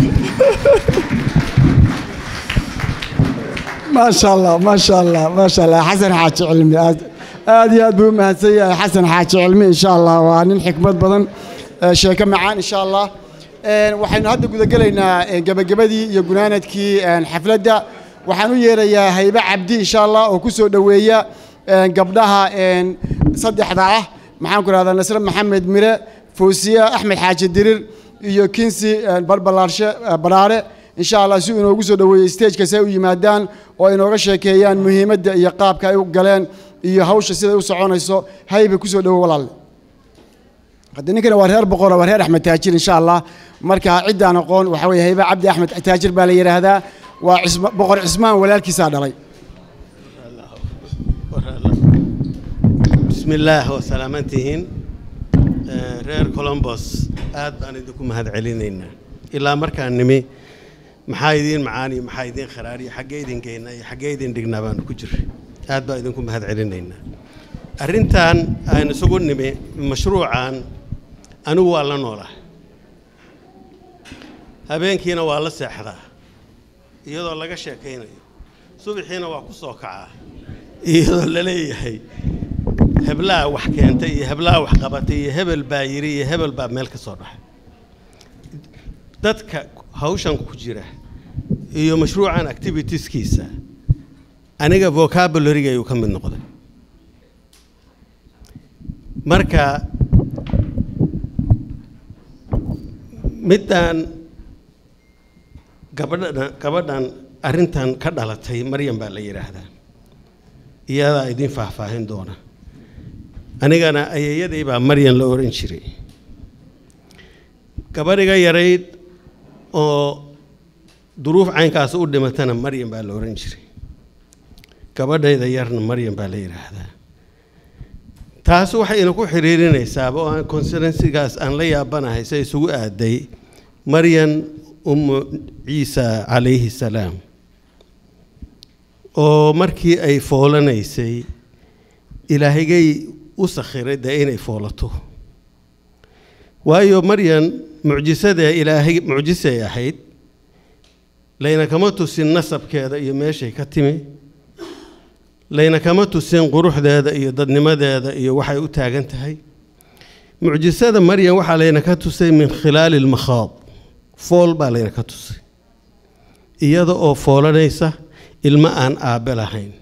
ما شاء الله ما شاء الله ما شاء الله حسن حاج علمي aad iyo aad buu u mahadsan yahay xasan xaaji cilmi insha allah waa nin xikmad badan sheeko macaan insha allah waxaynu hadda gudagelaynaa gebagabadii iyo gunaanadkii xafladda waxaan u yeerayaa haybe cabdi insha allah oo ku soo dhoweeya gabdhaha saddexda ah maxaan ku rahdaa nasre maxamed mire foosiya axmed xaaji dirir iyo kinsi balbalaarshe baraare insha allah si uu inoogu soo dhoweeyey stageka si ay u yimaadaan oo ay inooga sheekeeyaan muhiimadda iyo qaabka ay u galeen iyo hawsha siday u soconayso hayba ku soo dhowo walaalle hadda ninkana waa reer boqora waa reer axmed taajir insha allah marka ciddaan aqoon waxaa weeye hayba cabdi axmed taajir baa la yidhaahdaa waa boqor cismaan walaalkiisaa dhalay بسم الله وسلامتهن reer colombos aad baan idinku mahad celinaynaa ilaa markaan nimi maxaa idiin macaani maxaa idiin kharaariyo xaggee idin geynaa iyo xaggee idin dhignaa baanu ku jiray aad baan idinku mahad celinaynaa arrintan aan isugu nimi mashruucan anigu waa la noolahay habeenkiina waa la seexdaa iyadoo laga sheekaynayo subaxiina waa ku soo kacaa iyadoo la leeyahay heblaha wax keentay iyo heblaha wax qabatay iyo hebel baa yiri iyo hebel baa meel ka soo dhaxay dadka hawshan ku jira iyo mashruucan activitieskiisa aniga vocabulary ayuu ka mid noqday marka middan gabadhan gabadhan arrintan ka dhalatay maryam baa la yidhaahdaa iyadaa idin faahfaahin doona anigana ayeeyaday baa maryan la oran jiray gabadhiga yarayd oo duruuf caynkaas u dhimatana maryan baa la oran jiray gabadhayda yarna maryan baa la yidhaahdaa taas waxayna ku xiriirinaysaaba oo aan considensigaas aan la yaabanahay se isugu aaday maryan ummu ciisa calayhi salaam oo markii ay foolanaysay ilaahigay u sakhiray dee inay foolato waayo maryan mucjisadee ilaahay mucjisay ahayd layna kama tusin nasabkeeda iyo meeshay ka timi layna kama tusin quruxdeeda iyo dadnimadeeda iyo waxay u taagan tahay mucjisada maryan waxaa layna ka tusay min khilaali lmakhaad fool baa layna ka tusay iyada oo foolanaysa ilmo aan aabbe lahayn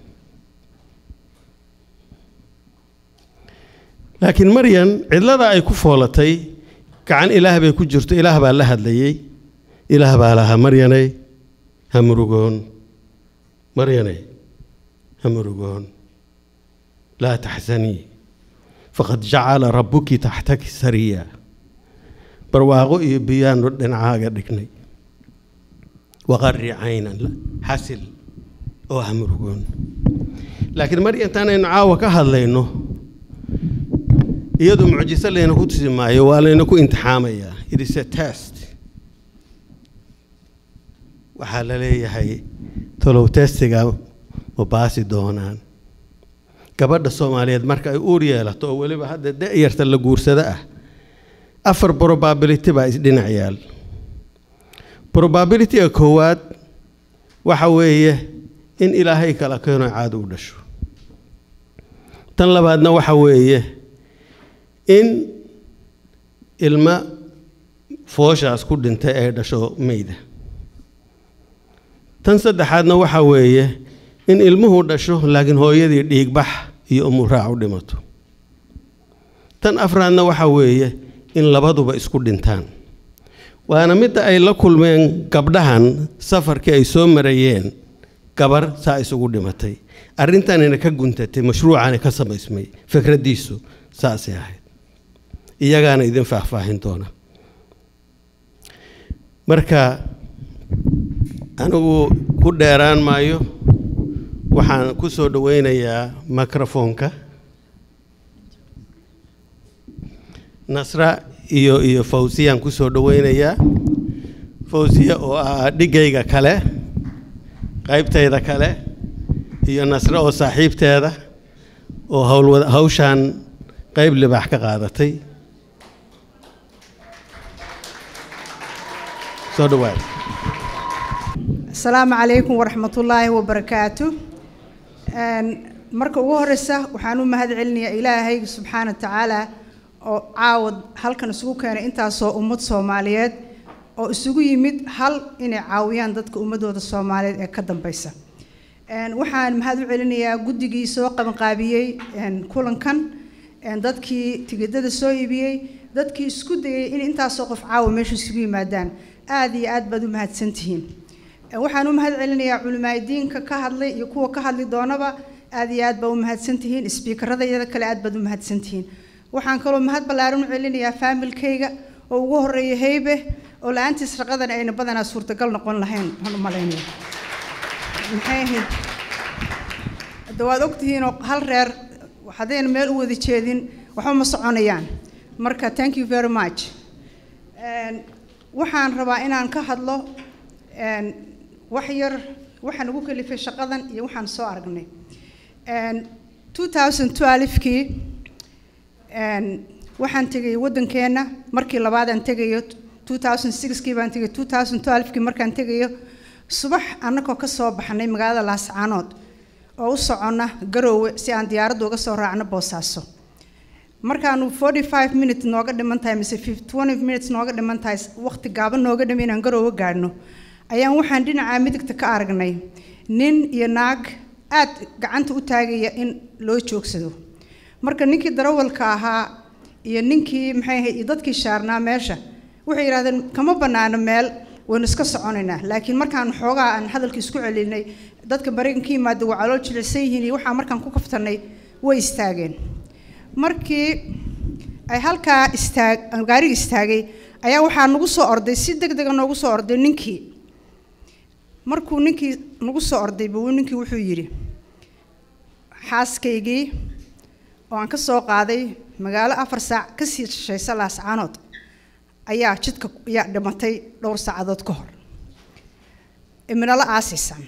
laakiin maryan cidlada ay ku foolatay gacan ilaah bay ku jirto ilaah baa la hadlayey ilaah baa lahaa maryanay ha murugoon maryanay ha murugoon laa taxsanii faqad jacala rabbuki taxtaki sariya barwaaqo iyo biyaanu dhinacaaga dhignay waqarri caynan xasil oo ha murugoon laakiin mar intaanaynu caawa ka hadlayno iyadu mucjiso layna ku tusi maayo waa layna ku imtixaamayaa it is a test waxaa la leeyahay talow testiga ma baasi doonaan gabadha soomaaliyeed marka ay uur yeelato oo weliba hadda da-yarta la guursado ah afar probability baa isdhinac yaal probabilityga koowaad waxa weeye in ilaahay kala keeno caado u dhasho tan labaadna waxa weeye in ilma fooshaas ku dhintay ay dhasho meyda tan saddexaadna waxa weeye in ilmuhu dhasho laakiin hooyadii dhiigbax iyo umuraac u dhimato tan afraadna waxa weeye in labaduba isku dhintaan waana midda ay la kulmeen gabdhahan safarkii ay soo marayeen gabar saa isugu dhimatay arrintanina ka guntatay mashruucani ka samaysmay fikraddiisu saasay ahayd iyagaana idin faahfaahin doona marka anigu ku dheeraan maayo waxaan ku soo dhoweynayaa microfoonka nasra iyo iyo fawsiyaan ku soo dhoweynayaa fawsiya oo ah dhigayga kale qaybtayda kale iyo nasre oo saaxiibteeda oo howlwada hawshaan qayb libaax ka qaadatay soo dhawaad asalaamu calaykum waraxmatullaahi wabarakaatu marka ugu horeysa waxaan u mahad celinayaa ilaahay subxaana tacaala oo caawad halkan isugu keenay intaasoo ummad soomaaliyeed oo isugu yimid hal inay caawiyaan dadka ummadooda soomaaliyeed ee ka dambeysa waxaan mahad u celinayaa guddigii soo qabanqaabiyey kulankan dadkii tigidada soo iibiyey dadkii isku dayay in intaasoo qof caawa meesha isugu yimaadaan aada iyo aad baad u mahadsantihiin waxaan u mahad celinayaa culimaadiinka ka hadlay iyo kuwa ka hadli doonaba aad iyo aad baa u mahadsantihiin sbiikarada iyada kale aad baad u mahadsantihiin waxaan kaloo mahad ballaaran u celinayaa faamilkayga oo ugu horeeya heybe oo la-aantiis shaqadan ayna badanaa suurtagal noqon lahayn waxaan u malaynaya maxay ahayd hadda waad ogtihiinoo hal reer haddayna meel u wada jeedin waxba ma soconayaan marka thank you very much waxaan rabaa inaan ka hadlo wax yar waxaan ugu kalifay shaqadan iyo waxaan soo aragnay 2012kii waxaan tegay waddankeenna markii labaad aan tegayo 2006kii baan tegay 2012kii markaan tegayo subax annagoo ka soo baxnay magaalada laascaanood oo u soconna garoowe si aan diyaaradda uga soo raacno boosaaso markaanu 45 minutes nooga dhiman tahay mise 20 minutes nooga dhiman tahay waqti gaaban nooga dhimi inaan garoowe gaadhno ayaan waxaan dhinaca midigta ka aragnay nin iyo naag aad gacanta u taagaya in loo joogsado marka ninkii darawalka ahaa iyo ninkii maxay ahayd iyo dadkii shaarnaa meesha waxay yidhahdeen kama bannaano meel waynu iska soconaynaa laakiin markaan xoogaa aan hadalka isku celinay dadka maraykanka yimaada waa calool jilicsan yihiin iyo waxaa markaan ku kaftanay way istaageen markii ay halkaa istaag gaariga istaagay ayaa waxaa nagu soo orday si deg dega noogu soo orday ninkii markuu ninkii nagu soo orday buu ninkii wuxuu yidhi xaaskaygii oo aan ka soo qaaday magaalo afar saac ka sii shishaysa laascaanood ayaa jidka ayaa dhimatay dhowr saacadood ka hor iminala aasiisaan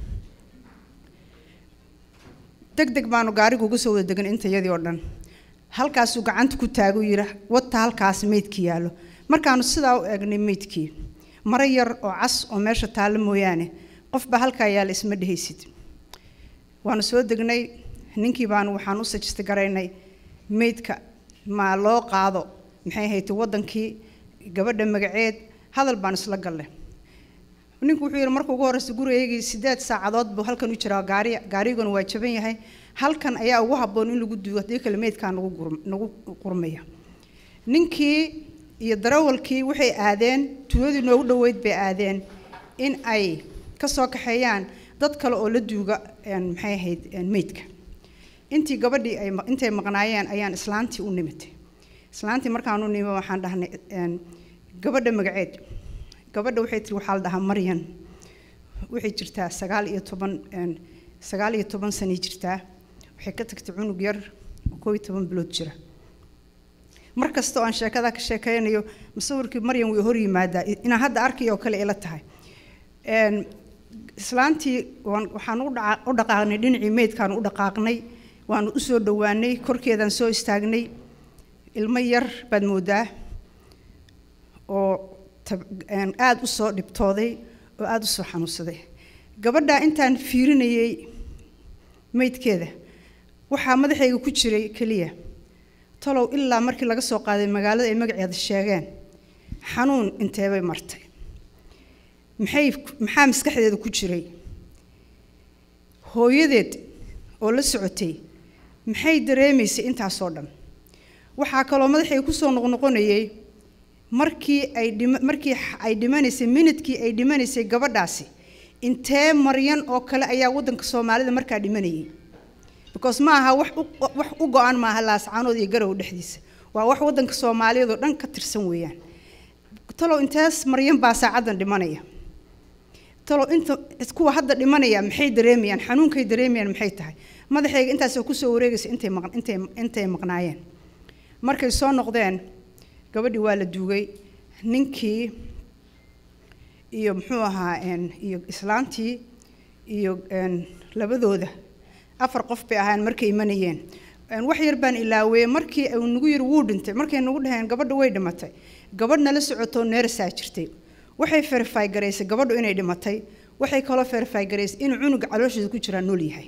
deg deg baanu gaarigu uga soo wada degan intayadii oo dhan halkaasuu gacanta ku taagu yidhi wata halkaas meydkii yaallo markaanu sidaa u eegnay meydkii maro yar oo cas oo meesha taallo mooyaane qofba halkaa yaalla isma dhehaysid waanu soo degnay ninkii baanu waxaan u sajista garaynay meydka maa loo qaado maxay ahayd waddankii gabadha magaceed hadal baan isla gallay ninku wuxuu yidhi marka ugu horreysa gurigaygii siddeed saacadood buu halkan u jiraa gaari gaariguna waa jaban yahay halkan ayaa ugu habboon in lagu duugo haddii kale meydkaa nagu gur nagu qurmaya ninkii iyo darawalkii waxay aadeen tuuladii noogu dhoweyd bay aadeen in ay ka soo kaxeeyaan dad kale oo la duuga maxay ahayd meydka intii gabadhii ay intay maqnaayeen ayaan islaantii u nimitay islaantii markaan u nimi waxaan dhahnay gabadha magaceed gabadha waxay tiri waxaa la dhahaa maryan waxay jirtaa sagaal iyo toban sagaal iyo toban sanay jirtaa waxay ka tagtay cunug yar oo koob iyo toban bilood jira mar kasta oo aan sheekada ka sheekaynayo musawirkii maryan way hor yimaadaa inaan hadda arkayo oo kale ila tahay islaantii waxaan u dhaqaaqnay dhinacii meydkaan u dhaqaaqnay waanu u soo dhowaanay korkeedaan soo istaagnay ilmo yar baad moodaa oo aada u soo dhibtooday oo aada u soo xanuunsaday gabadhaa intaan fiirinayay meydkeeda waxaa madaxayga ku jiray keliya talow ilaa markii laga soo qaaday magaalada ay magaceeda sheegeen xanuun inteebay martay maxay maxaa maskaxdeeda ku jiray hooyadeed oo la socotay maxay dareemaysay intaasoo dhan waxaa kaloo madaxayga kusoo noqnoqonayay markii ay dhima markii ay dhimanaysay minidkii ay dhimanaysay gabadhaasi intee maryan oo kale ayaa waddanka soomaalida markaa dhimanayay because ma aha wax wax u go-an maaha laascaanood iyo garow dhexdiisa waa wax waddanka soomaaliyeed oo dhan ka tirsan weeyaan talow intees maryan baa saacaddan dhimanaya talow inta kuwa hadda dhimanaya maxay dareemayaan xanuunkay dareemayaan maxay tahay madaxayga intaasoo kusoo wareegaysa intay maq intay intay maqnaayeen markay soo noqdeen gabadhii waa la duugay ninkii iyo muxuu ahaa iyo islaantii iyo labadooda afar qof bay ahaan markay imanayeen wax yar baan ilaaweye markii uu nagu yiri wuu dhintay markay nagu dhaheen gabadha way dhimatay gabadh nala socotoo neerasaa jirtay waxay verify garaysay gabadhu inay dhimatay waxay kaloo verify garaysay inuu cunuga caloosheeda ku jiraa nool yahay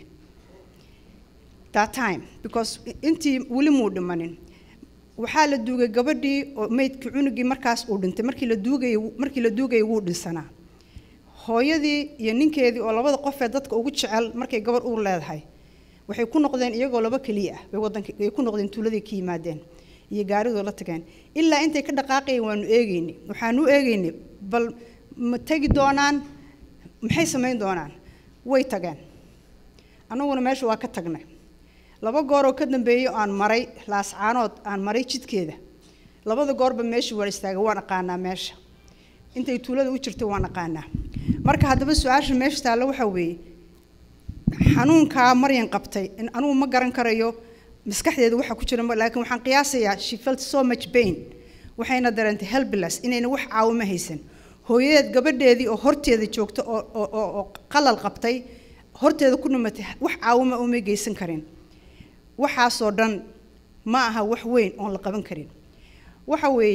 that time because intii weli muu dhimanin waxaa la duugay gabadhii oo meydkii cunugii markaas uu dhintay markii la duugayay markii la duugayay wuu dhinsanaa hooyadii iyo ninkeedii oo labada qof ee dadka ugu jecel markay gabadh uur leedahay waxay ku noqdeen iyagoo laba keliya ah bay waddanka ay ku noqdeen tuuladii ka yimaadeen iyo gaaridoo la tageen ilaa intay ka dhaqaaqayeen waanu eegaynay waxaanu eegaynay bal ma tegi doonaan maxay samayn doonaan way tageen annaguna meesha waa ka tagnay laba gooroo ka dambeeyey aan maray laascaanood aan maray jidkeeda labada goorba meeshii waa istaagay waan aqaanaa meesha intay tuulada u jirtay waan aqaanaa marka haddaba su-aasha meesha taalla waxaa weeye xanuunkaa maryan qabtay in anugu ma garan karayo maskaxdeeda waxa ku jira laakiin waxaan qiyaasayaa she felt so much pain waxayna dareentay helpless inayna wax caawimo haysan hooyadeed gabadheedii oo horteeda joogta oo oo oo qalal qabtay horteeda ku dhimatay wax caawimo uma geysan karin waxaasoo dhan ma aha wax weyn oon la qaban karin waxa weeye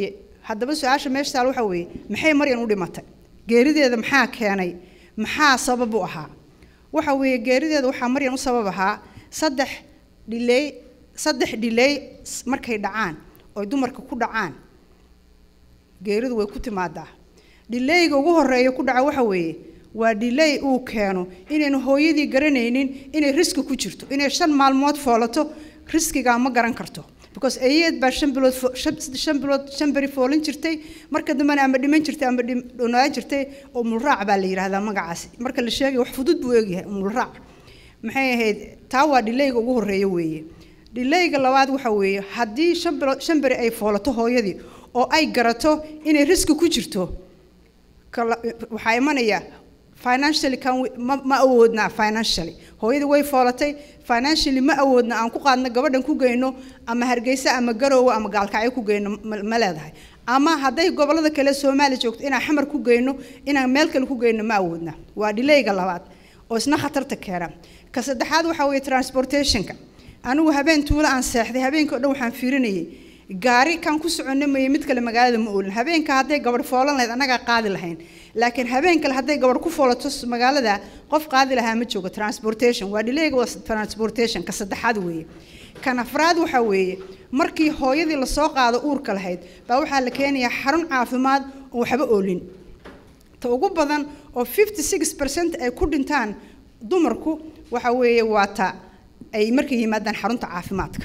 haddaba su-aasha meesha taal waxa weeye maxay maryan u dhimatay geerideeda maxaa keenay maxaa sabab u ahaa waxa weeye geerideeda waxaa maryan u sabab ahaa saddex dhiley saddex dhiley markay dhacaan oy dumarka ku dhacaan geeridu way ku timaadaa dhileyga ugu horeeya ku dhaca waxa weeye waa dhiley uu keeno inaynu hooyadii garanaynin inay riski ku jirto inay shan maalmood foolato riskigaa ma garan karto because ayeed baa shan bilood shan bilood shan beri foolin jirtay marka dambena ama dhiman jirtay ama dhonaan jirtay oo mulraac baa la yidhaahdaa magacaasi marka la sheegay wax fudud buu eegyahay mulraac maxay ahayd taa waa dhileyga ugu horeeya weeye dhileyga labaad waxa weeye haddii shan bilood shan beri ay foolato hooyadii oo ay garato inay riski ku jirto waxaa imanaya financially kan ma ma awoodnaa financially hooyadii way foolatay financially ma awoodna aan ku qaadno gabadhan ku geyno ama hargeysa ama garoowe ama gaalkacyo ku geyno ma leedahay ama hadday gobolada kale soomaaliya joogto inaan xamar ku geyno inaan meel kale ku geyno ma awoodna waa dhileyga labaad oo isna khatarta keena ka saddexaad waxaa weeye transportationka anigu habeen tuulo aan seexday habeenkii o dhan waxaan fiirinayay gaari kan ku soconno maye mid kale magaalada ma oolin habeenka hadday gabadh foolan lahayd annagaa qaadi lahayn laakiin habeen kale hadday gabadh ku foolato magaalada qof qaadi lahaa ma joogo transportation waa dhileyga waa transportation ka saddexaad weeye kan afraad waxaa weeye markii hooyadii lasoo qaado uurka lahayd baa waxaa la keenayaa xarun caafimaad oo waxba oolin ta ugu badan oo fifty six percent ay ku dhintaan dumarku waxa weeye waa ta ay markay yimaadaan xarunta caafimaadka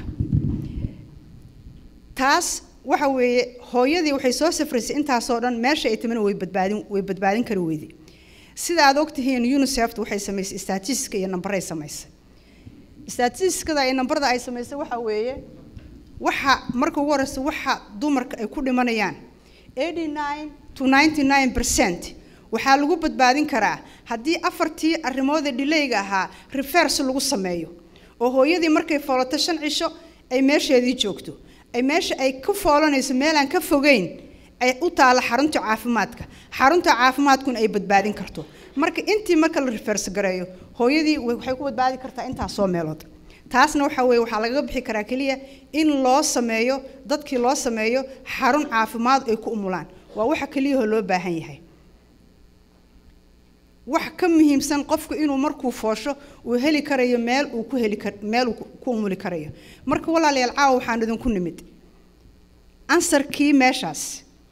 taas waxa weeye hooyadii waxay soo safraysay intaasoo dhan meesha ay timina way badbaadin way badbaadin kari weyday sida aad ogtihiin unicef waxay samaysay statistiska iyo nambaray samaysay statistiskada iyo nambarada ay samaysay waxa weeye waxa marka ugu horeysa waxa dumarka ay ku dhimanayaan eighty nine to ninety nine percent waxaa lagu badbaadin karaa haddii afartii arrimood ee dhileyga ahaa reverse lagu sameeyo oo hooyadii markay foolato shan cisho ay meesheedii joogto ay meesha ay ka foolanayso meel aan ka fogeyn ay u taalo xarunta caafimaadka xarunta caafimaadkuna ay badbaadin karto marka intii marka la reverse gareeyo hooyadii waxay ku badbaadi kartaa intaasoo meelood taasna waxa weeye waxaa lagaga bixi karaa keliya in loo sameeyo dadkii loo sameeyo xarun caafimaad ay ku umulaan waa waxa keliyahoo loo baahan yahay wax ka muhiimsan qofku inuu markuu foosho uu heli karayo meel uu ku heli kar meel uu ku umuli karayo marka walaalayaal caawa waxaan idinku nimid ansarkii meeshaas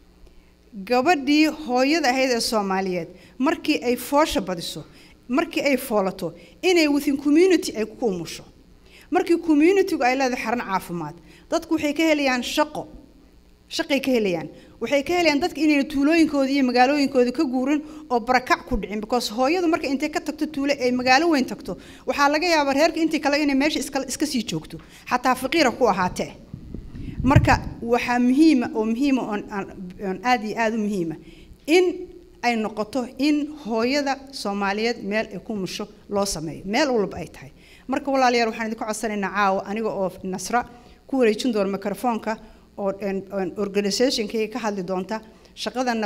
gabadhii hooyada ahayd ee soomaaliyeed markii ay foosha badiso markii ay foolato inay within community ay ku umusho markii communitygu ay leedahay xaran caafimaad dadku waxay ka helayaan shaqo shaqay ka helayaan waxay ka helayaan dadka inayna tuulooyinkooda iyo magaalooyinkooda ka guurin oo barakac ku dhicin because hooyadu marka intay ka tagto tuulo ay magaalo weyn tagto waxaa laga yaabaa reerka intii kale inay meesha iska iska sii joogto xataa faqiira ku ahaatee marka waxaa muhiima oo muhiima oon aan aada iyo aada u muhiima in ay noqoto in hooyada soomaaliyeed meel ay ku musho loo sameeyo meel walba ay tahay marka walaalayaal waxaan idinku codsanaynaa caawa aniga oo nasra ku wareejin doona microfoonka oo organizationkayga ka hadli doonta shaqadana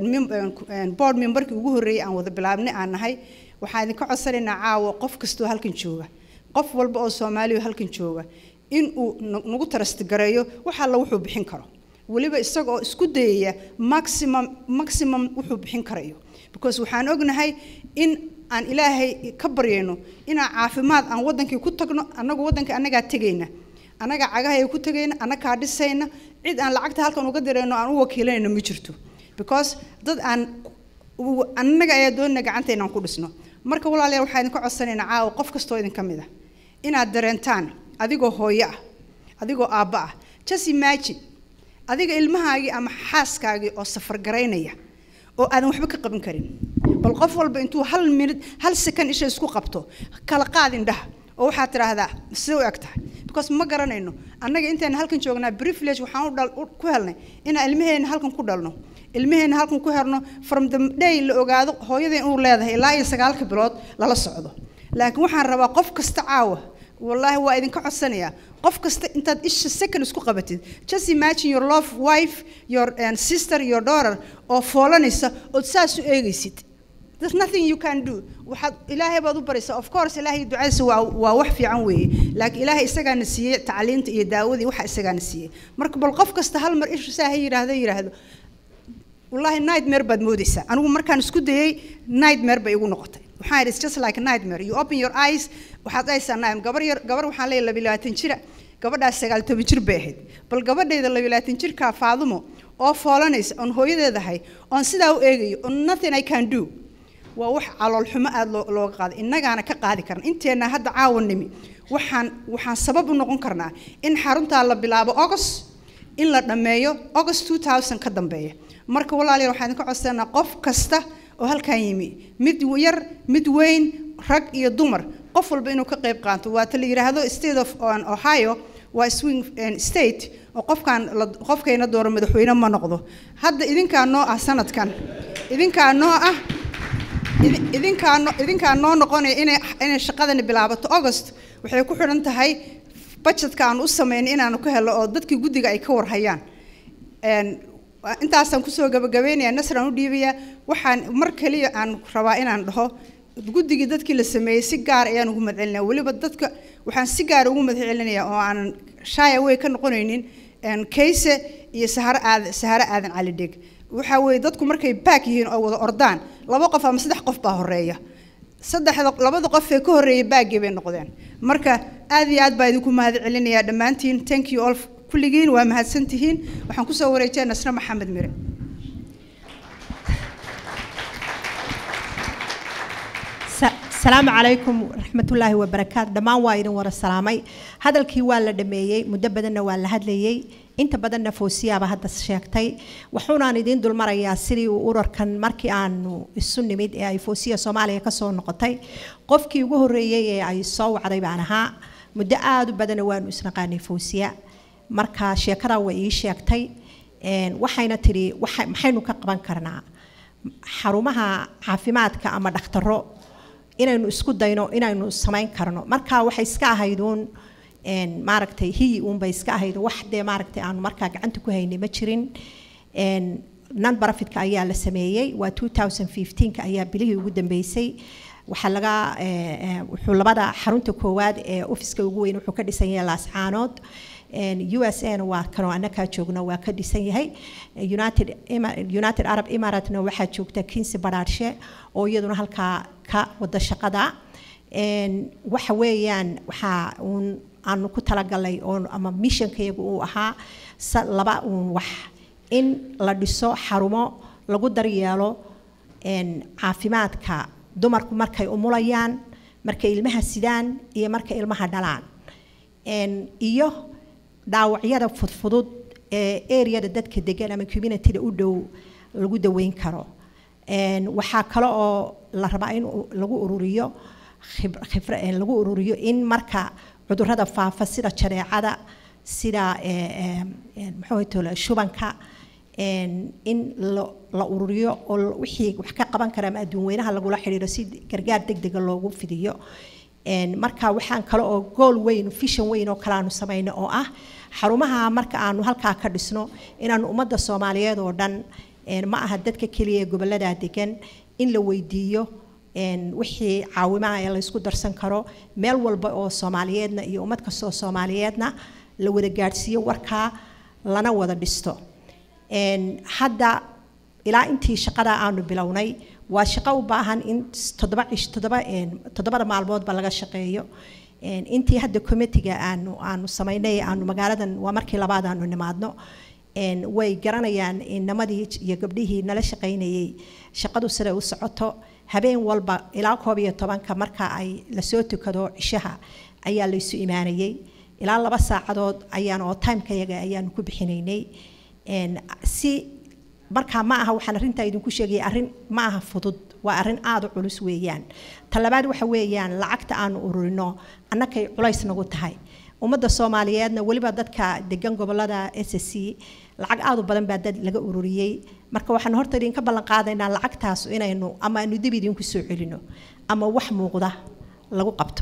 board memberkii ugu horreeyay aan wada bilaabnay aan nahay waxaan idinka codsanaynaa caawa qof kastoo halkan jooga qof walba oo soomaaliya halkan jooga in uu nagu tarastigareeyo wax alla wuxuu bixin karo weliba isaga oo isku dayaya maximum maximum wuxuu bixin karayo because waxaan ognahay in aan ilaahay ka baryayno inaan caafimaad aan wadankii ku tagno annagu wadankii annagaa tegayna annaga cagahay ku tegayna annagaa dhisayna cid aan lacagta halkan uga dirayno aan u wakiilanayno ma jirto because dad aan annaga ayaa doonina gacanta inaan ku dhisno marka walaalayaal waxaa idinka codsanaynaa caawa qof kastoo idin ka mid ah inaad dareentaan adigoo hooyo ah adigoo aabba ah just imagine adiga ilmahaagii ama xaaskaagii oo safar garaynaya oo aadan waxba ka qaban karin bal qof walba intuu hal minute hal second isha isku qabto kala qaad indhaha oo waxaad tidhaahdaa sidee u eg tahay because ma garanayno annaga intayna halkan joognaa privilege waxaan u dhal ku helnay inaan ilmaheenna halkan ku dhalno ilmaheenna halkan ku herno from the day la ogaado hooyadeen inuu leedahay ilaa iyo sagaalka bilood lala socdo laakiin waxaan rabaa qof kasta caawa wallaahi waa idinka codsanayaa qof kasta intaad isha second isku qabatid just imagine your love wife your uh, sister your daughter oo foolanaysa ood saas u eegaysid there's nothing you can do waxaad ilaahay baad u baraysaa of course ilaahay ducadiisa waa waa wax fiican weeye laakiin ilaahay isagaana siiyey tacliinta iyo daawadii waxa isagaana siiyey marka bal qof kasta hal mar ishu saa ha yidhaahdo yidhaahdo wallaahi nightmare baad moodaysaa anigu markaan isku dayay nightmare bay igu noqotay waxaan idhi it's just like a nightmare you open your eyes waxaad dhahaysaa nightmare gabar yar gabar waxaan leeyahay laba iyo labaatan jira gabadhaas sagaal toban jir bay ahayd bal gabadhayda laba iyo labaatan jirkaa faadumo oo foolanaysa oon hooyadeedahay oon sidaa u eegayo on nothing i can do waa wax calool xumo aada loo looga qaaday innagaana ka qaadi karna inteenna hadda caawa nimi waxaan waxaan sabab u noqon karnaa in xaruntaa la bilaabo august in la dhammeeyo august 2000 ka dambeeya marka walaalayaal waxaan idinka codsanaa qof kasta oo halkan yimi mid yar mid weyn rag iyo dumar qof walba inuu ka qayb qaato waata la yidhaahdo state of on ohio waa swing state oo qofkaan qofkayna dooro madaxweyne ma noqdo hadda idinkaa noo ah sanadkan idinkaa noo ah idinkaa no idinkaa noo noqonaya inay inay shaqadani bilaabato august waxay ku xidhan tahay budgetka aan u sameynay inaanu ka helo oo dadkii guddiga ay ka warhayaan intaasaan kusoo gabagabeynaya nasran u dhiibaya waxaan mar kaliya aan rabaa inaan dhaho guddigii dadkii la sameeyey si gaar ayaan ugu madcelinaya weliba dadka waxaan si gaar ugu madcelinaya oo aanan shaaya way ka noqonaynin kayse iyo saharo aadan saharo aadan cali dheg waxaa weeye dadku markay baak yihiin oo wada ordaan laba qof ama saddex qof baa horeeya saddexda labada qof ee ka horreeyay baaggii bay noqdeen marka aad iyo aad baa idinku mahad celinayaa dhammaantiin thank you all kulligiin waa mahadsantihiin waxaan kusoo wareejaya nasre maxamed mire asalaamu calaykum waraxmatullaahi wabarakaatu dhammaan waa idin wara salaamay hadalkii waa la dhameeyey muddo badanna waa la hadlayey inta badanna foosiyaaba hadda sheegtay wuxuunaan idiin dulmarayaa sidii uu urarkan markii aanu isu nimid ee ay foosiya soomaaliya kasoo noqotay qofkii ugu horreeyey ee ay soo wacday baan ahaa muddo aada u badana waanu isnaqaanay foosiya marka sheekadaa way ii sheegtay waxayna tidhi maxaynu ka qaban karnaa xarumaha caafimaadka ama dhakhtaro inaynu isku dayno inaynu samayn karno marka waxay iska ahayduun maaragtay hiyi uunbay iska ahayd wax dee maaragtay aanu markaa gacanta ku haynay ma jirin non profitka ayaa la sameeyey waa 2015ka ayaa bilihii ugu dambeysay waxaa laga wuxuu labada xarunta koowaad ee ofiska ugu weyn wuxuu ka dhisan yahay laascaanood u s a na waa kanoo annakaa joogno waa ka dhisan yahay united united arab emiratena waxaa joogta kinsi badhaarshe oo iyaduna halkaa ka wada shaqada waxa weeyaan waxaa uun aanu ku talagalay oo ama missionkayagu uu ahaa laba uun wax in la dhiso xarumo lagu daryeelo caafimaadka dumarku markay umulayaan markay ilmaha sidaan iyo markay ilmaha dhalaan iyo dhaawacyada fudfudud ee areada dadka degan ama communityda u dhow lagu daweyn karo waxaa kale oo la rabaa in lagu ururiyo lagu ururiyo in marka cudurada faafa sida jareecada sida muxuu shubanka in la ururiyo oo wixii wax ka qaban kara ama adduun weynaha lagula xidhiiro si gargaar degdega loogu fidiyo marka waxaan kale oo gool weyn fishan weyn oo kale aanu samayno oo ah xarumaha marka aanu halkaa ka dhisno inaanu ummadda soomaaliyeed oo dhan ma aha dadka keliya ee gobollada degan in la weydiiyo wixii caawimaha ee la isku darsan karo meel walba oo soomaaliyeedna iyo ummad kastoo soomaaliyeedna la wada gaadhsiiyo warkaa lana wada dhisto hadda ilaa intii shaqada aanu bilownay waa shaqo u baahan in toddoba cish toddoba toddobada maalmoodba laga shaqeeyo intii hadda committiga aanu aanu samaynay aanu magaaladan waa markii labaad aanu nimaadno way garanayaan inamadii iyo gabdhihii nala shaqaynayay shaqadu siday u socoto habeen walba ilaa koob iyo tobanka marka ay lasoo tukado cishaha ayaa laysu imaanayay ilaa laba saacadood ayaan oo timekayaga ayaanu ku bixinaynay si markaa ma aha waxaan arrintaa idinku sheegaya arrin ma aha fudud waa arrin aada u culus weeyaan talabaad waxa weeyaan lacagta aanu ururino annakay culays nagu tahay ummadda soomaaliyeedna weliba dadka degan gobolada s c lacag aada u badan baa dad laga ururiyey marka waxaan horta idinka ballan qaadaynaa lacagtaas inaynu ama aynu dib idinku soo celino ama wax muuqda lagu qabto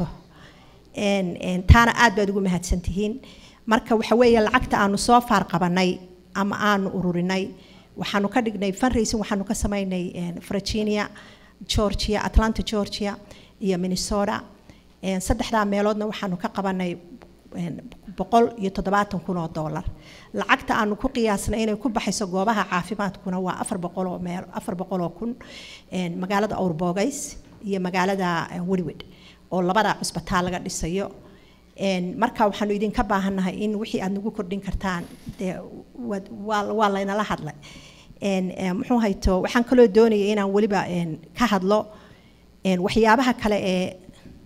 taana aad baad ugu mahadsantihiin marka waxa weeye lacagta aanu soo faar qabanay ama aanu ururinay waxaanu ka dhignay fundraising waxaanu ka samaynay virginia georgia atlanta georgia iyo minnesota Een, saddexdaa meeloodna waxaanu ka qabanay een, boqol iyo toddobaatan kun oo dollar lacagta aanu ku qiyaasnay inay ku baxayso goobaha caafimaadkuna waa afar boqol oo meel afar boqol oo kun een, magaalada awrbogays iyo magaalada eh, wedwed oo labada cusbitaal laga dhisayo Een, marka waxaanu idinka baahannahay in wixii aad nagu kordhin kartaan dee waad- waa waa laynala hadlay Een, eh, muxuu hayto waxaan kaloo doonayay inaan weliba een, ka hadlo een, waxyaabaha kale ee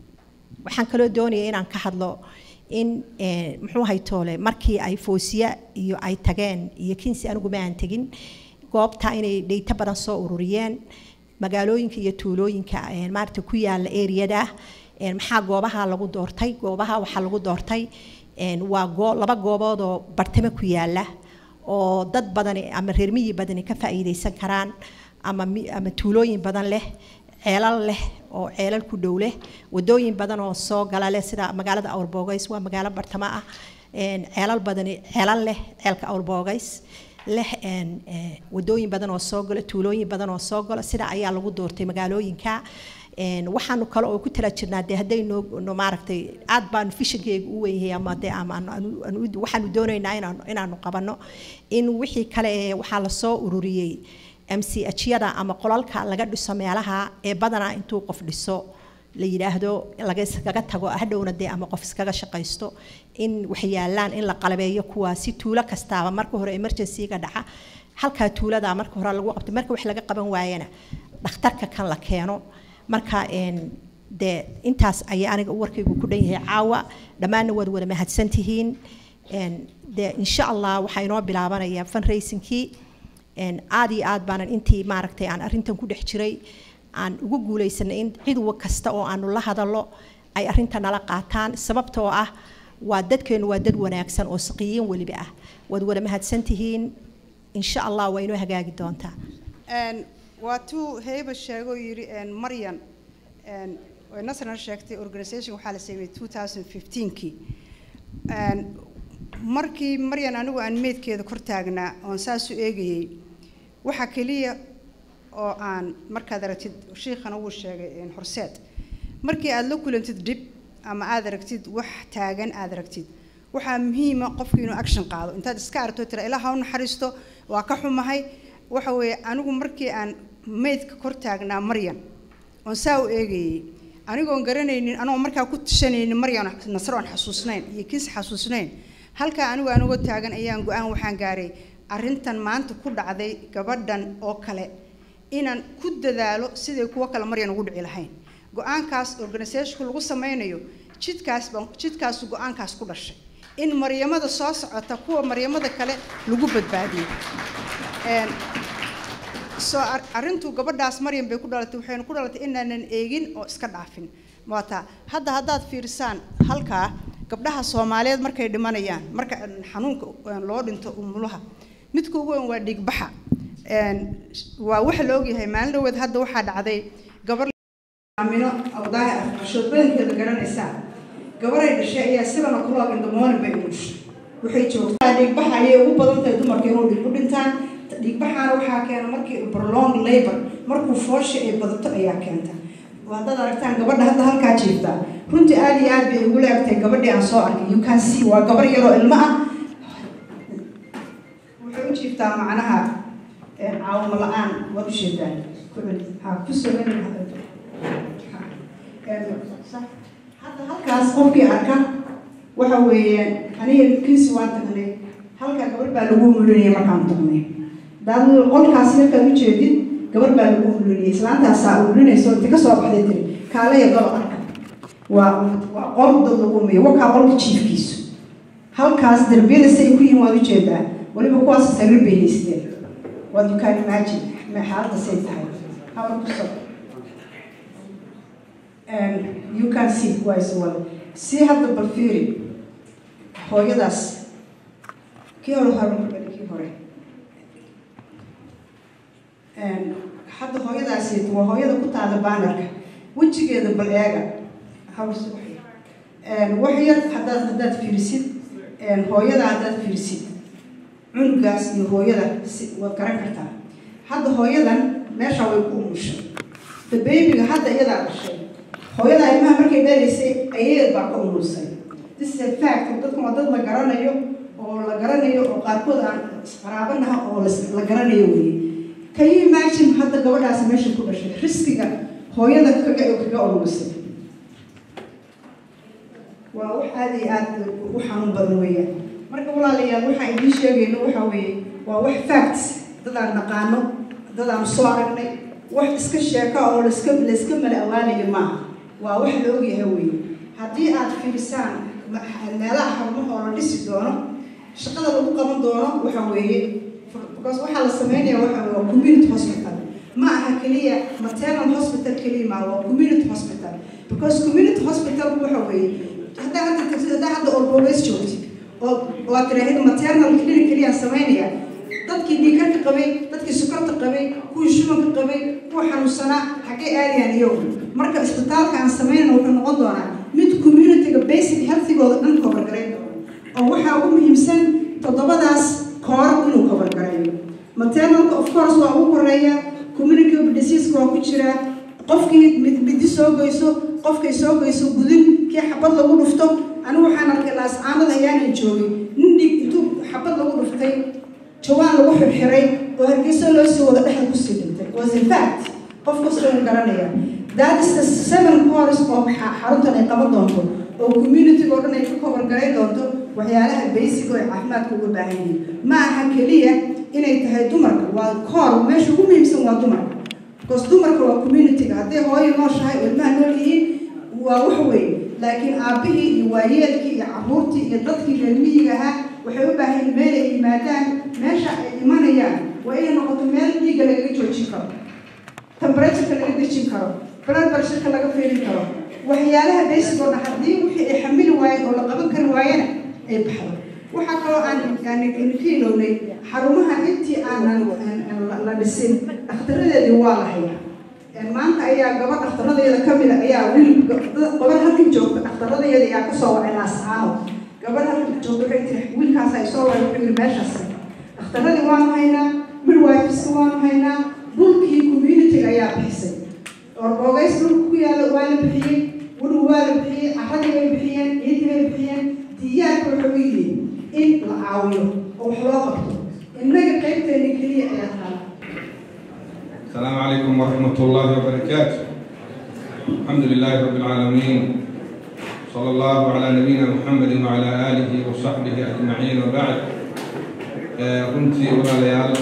waxaan kaloo doonayay inaan ka hadlo in eh, muxuu haytoole markii ay foosiya iyo ay tageen iyo kinsi anigu ma aan tegin goobta inay dheyto badan soo ururiyeen magaalooyinka iyo tuulooyinka eh, maaragta ku yaala eriyada een, maxaa goobaha lagu doortay goobaha waxaa lagu doortay een, waa goo laba goobood oo bartamo ku yaala oo dad badani ama reer miyi badani ka faa'iidaysan karaan ama mi- ama tuulooyin badan leh ceelal leh oo ceelal ku dhow leh wadooyin badan oo soo gala leh sida magaalada awrbogays waa magaalo bartamo ah een, ceelal badani ceelal leh ceelka awrbogays leh een, eh, wadooyin badan oo soo gala tuulooyin badan oo soo gala sida ayaa lagu doortay magaalooyinka Een, waxaanu kale oo ku tala jirnaa dee hadday noo no maaragtay aad baanu fishankeyga u weynyahay ama dee ama aanu- aanu- aanu- waxaanu doonaynaa inaanu inaanu qabanno in wixii kale ee waxaa lasoo ururiyey mchada ama qolalka laga dhiso meelaha ee badanaa intuu qof dhiso la yidhaahdo laga iskaga tago hadhowna dee ama qof iskaga shaqaysto in waxyaalaan in la qalabeeyo kuwaa si tuulo kastaaba marka hore emergency-ga dhaca halkaa tuulada marka hore lagu qabto marka wax laga qaban waayana dhakhtarka kan la keeno marka een, dee intaas ayaa aniga warkaygu ku dhan yahay caawa dhammaanna waad wada mahadsantihiin Een, dee insha allah waxaa inoo bilaabanaya fundraisingkii Een, aad iyo aad baanan intii maaragtay aan arrintan ku dhex jiray aan ugu guulaysanay in cid wa kasta oo aanu la hadallo ay arrinta nala qaataan sababtoo ah waa dadkeenu waa dad wanaagsan oo saqiyiin weliba ah waad wada mahadsantihiin insha allah waa inoo hagaagi doontaa Een, waa tuu heyba sheegoo yidhi een, maryan een, way nasrna sheegtay organisation waxaa la sameeyey 2015kii Een, markii maryan anigu aan meedkeeda kor taagnaa oon saas u eegayey waxa keliya oo aan markaad aragtid shiikhana wuu sheegay een, horseed markii aad la kulantid dhib ama aad aragtid wax taagan aad aragtid waxaa muhiima qofku inuu action qaado intaad iska aragto tira ilaa ha u naxariisto waa ka xumahay waxa weeye anigu markii aan meydka kor taagnaa maryan oon saa u eegayey anigoon garanaynin anoo markaa ku tashanaynin maryan nasro aan xasuusnayn iyo kiis xasuusnayn halkaa anigu anigoo taagan ayaan go-aan waxaan gaaray arrintan maanta ku dhacday gabadhan oo kale inaan ku dadaalo siday kuwo kale maryan ugu dhici lahayn go-aankaas organisationku lagu sameynayo jidkaas baan jidkaasu go-aankaas ku dhashay in maryamada soo socota kuwa maryamada kale lagu badbaadiyo Een, soo ar- arrintu gabadhaas maryam bay ku dhalatay waxayna ku dhalatay inaanan eegin oo iska dhaafin waata hadda haddaad fiirsaan halkaa gabdhaha soomaaliyeed markay dhimanayaan marka een, xanuunka een, loo dhinto umulaha midka ugu weyn waa dhiigbaxa Een, waa waxa la ogyahay maalin dhaweed hadda waxaa dhacday gabar amino awdaahi afqashood badankeeda garanaysaa gabaray dhashay ayaa seven o'clock in the morning bay u dhashay waxay joogtaa dhiigbaxa ayay ugu badan tahay dumarka inuu dhiig u dhintaan dhiigbaxaana waxaa keena markii prolong labor markuu foosha ay badato ayaa keenta haddaad aragtaan gabadha hadda halkaa jiifta runtii aad iyo aad bay ugu leegtahay gabadhii aan soo arkay you can see waa gabar yaroo ilmo ah waxay u jiiftaa macnaha eh, caawimo la-aan waad u sheedaan ku celi ha ku soo celi hadda halkaas qofkii arka waxa weeyaan aniga kiisi waan tagnay halkaa gabar baa lagu mulinayay markaan tagnay daad qolkaas markaad u jeedid gabar baa lagu mulinayay islaantaasaa mulinayso inta kasoo baxday tiri kaalaya galo arka waa waa qol dad lagu umiyo wakaa qolka jiifkiisu halkaas darbiyada si ay ku yihiin waad u jeedaa weliba kuwaas sariir bay haysteen waad you can imagine ma xaaladda say tahay habar ku soo and you can see wise well see hadda bal fiiri hooyadaas kii hore hore kii hore And hadda hooyadaasi waa hooyada ku taala baanarka wejigeeda bal eega hawl subaxi wax yar haddaad haddaad fiirisid hooyada haddaad fiirisid cunugaas iyo hooyada si waad garan kartaa hadda hooyadan meesha way ku umushay the babyga hadda iyadaa dhashay hooyada ilmaha markay dhalaysay ayadeed baa ka umursay this is a fact dadkan waa dad la garanayo oo la garanayo oo qaarkood aan isqaraabanaha oo las- la garanayo weeye can you imagine hadda gabadhaasi meesha ku dhashay riskiga hooyada kaga kaga umursay waa wax aada iyo aada u xanuun badan weeyaan marka walaalayaal waxaan idiin sheegayno waxa weeye waa wax facts dad aan naqaano dad aan soo aragnay wax iska sheeka oo laiska layska mala awaanayo maaha waa wax la ogyahay weeye haddii aad fiirisaan ma- meelaha xarumaha oo la dhisi doono shaqada lagu qaban doono waxa weeye because waxaa la sameynaya waxa weeye waa community hospital ma aha keliya maternal hospital keliya ma waa community hospital because community hospital waxa weeye haddaa hadda tagtid haddaa hadda orbogeys joogtid oo waa tiraahid maternal clinic keliya sameynaya dadkii dhiikarka qabay dadkii sukarta qabay kuwii shubanka qabay kuwa xanuunsanaa xaggee aadayaan iyagu marka isbitaalka aan sameynayna wuxuu noqon doonaa mid communityga basic healthigooda dhan kobargarayn doono oo waxaa ugu muhiimsan toddobadaas koor inuu kobargarayo maternalka of course waa ugu horeeya communicable diseaseka waa ku jiraa qofkii mid midi soo goyso qofkay soo goyso gudin kii xabad lagu dhufto anigu waxaan arkay laascaanada ayaanan joogin nin dhig intuu xabad lagu dhuftay jawaan lagu xirxiray oo hargeysa loo sii wada dhexda kusii dhintay was in fact qof kastoo uu garanaya that is the seven course oo xa- xaruntan ay qaban doonto oo community-ga oo dhan ay ka kobargaray doonto waxyaalaha basic oo ay caafimaadka uga baahan yihiin ma aha keliya inay tahay dumarka waa koor meesha ugu muhiimsan waa dumarka because dumarka waa community-ga hadday hooyo nooshahay oo ilmaha nool yihiin waa wax weyn laakiin aabbihii iyo waayeelkii iyo caruurtii iyo dadkii reer miyiga ahaa waxay u baahan yihiin meel ay yimaadaan meesha ay imanayaan waa inay noqoto meel dhiigga lagaga joojin karo temperatureka laga dejin karo blood pressureka laga fiirin karo waxyaalaha basic oo dhan haddii wixii ay xamili waayeen oo la qaban kari waayena ay baxdo waxaa kaloo aan aan ka ilownay xarumaha intii aanan aan- aan la- la dhisin dakhtaradeedii waa la hayaa Een, maanta ayaa gabadh dhakhtarradeeda ka mid a ayaa wiil gabadh halkan joogta dhakhtarradeeda ayaa kasoo wacay laascaano gabadh halkan joogta waxay tiri wiilkaas ay soo wacay wuxuu yiri meeshaas dhakhtarradii waanu haynaa midwifiska waanu haynaa dhulkii community ayaa bixisay orbogays dhulka ku yaala waa la bixiyey wudhu waa la bixiyey carradii bay bixiyeen ciidii bay bixiyeen diyaarka wuxuu yihiin in la caawiyo oo wax loo qabto innaga qaybteena keliya ayaa taala السلام عليكم ورحمة الله وبركاته الحمد لله رب العالمين صلى الله على نبينا محمد وعلى آله وصحبه أجمعين وبعد آه، runtii walaalayaal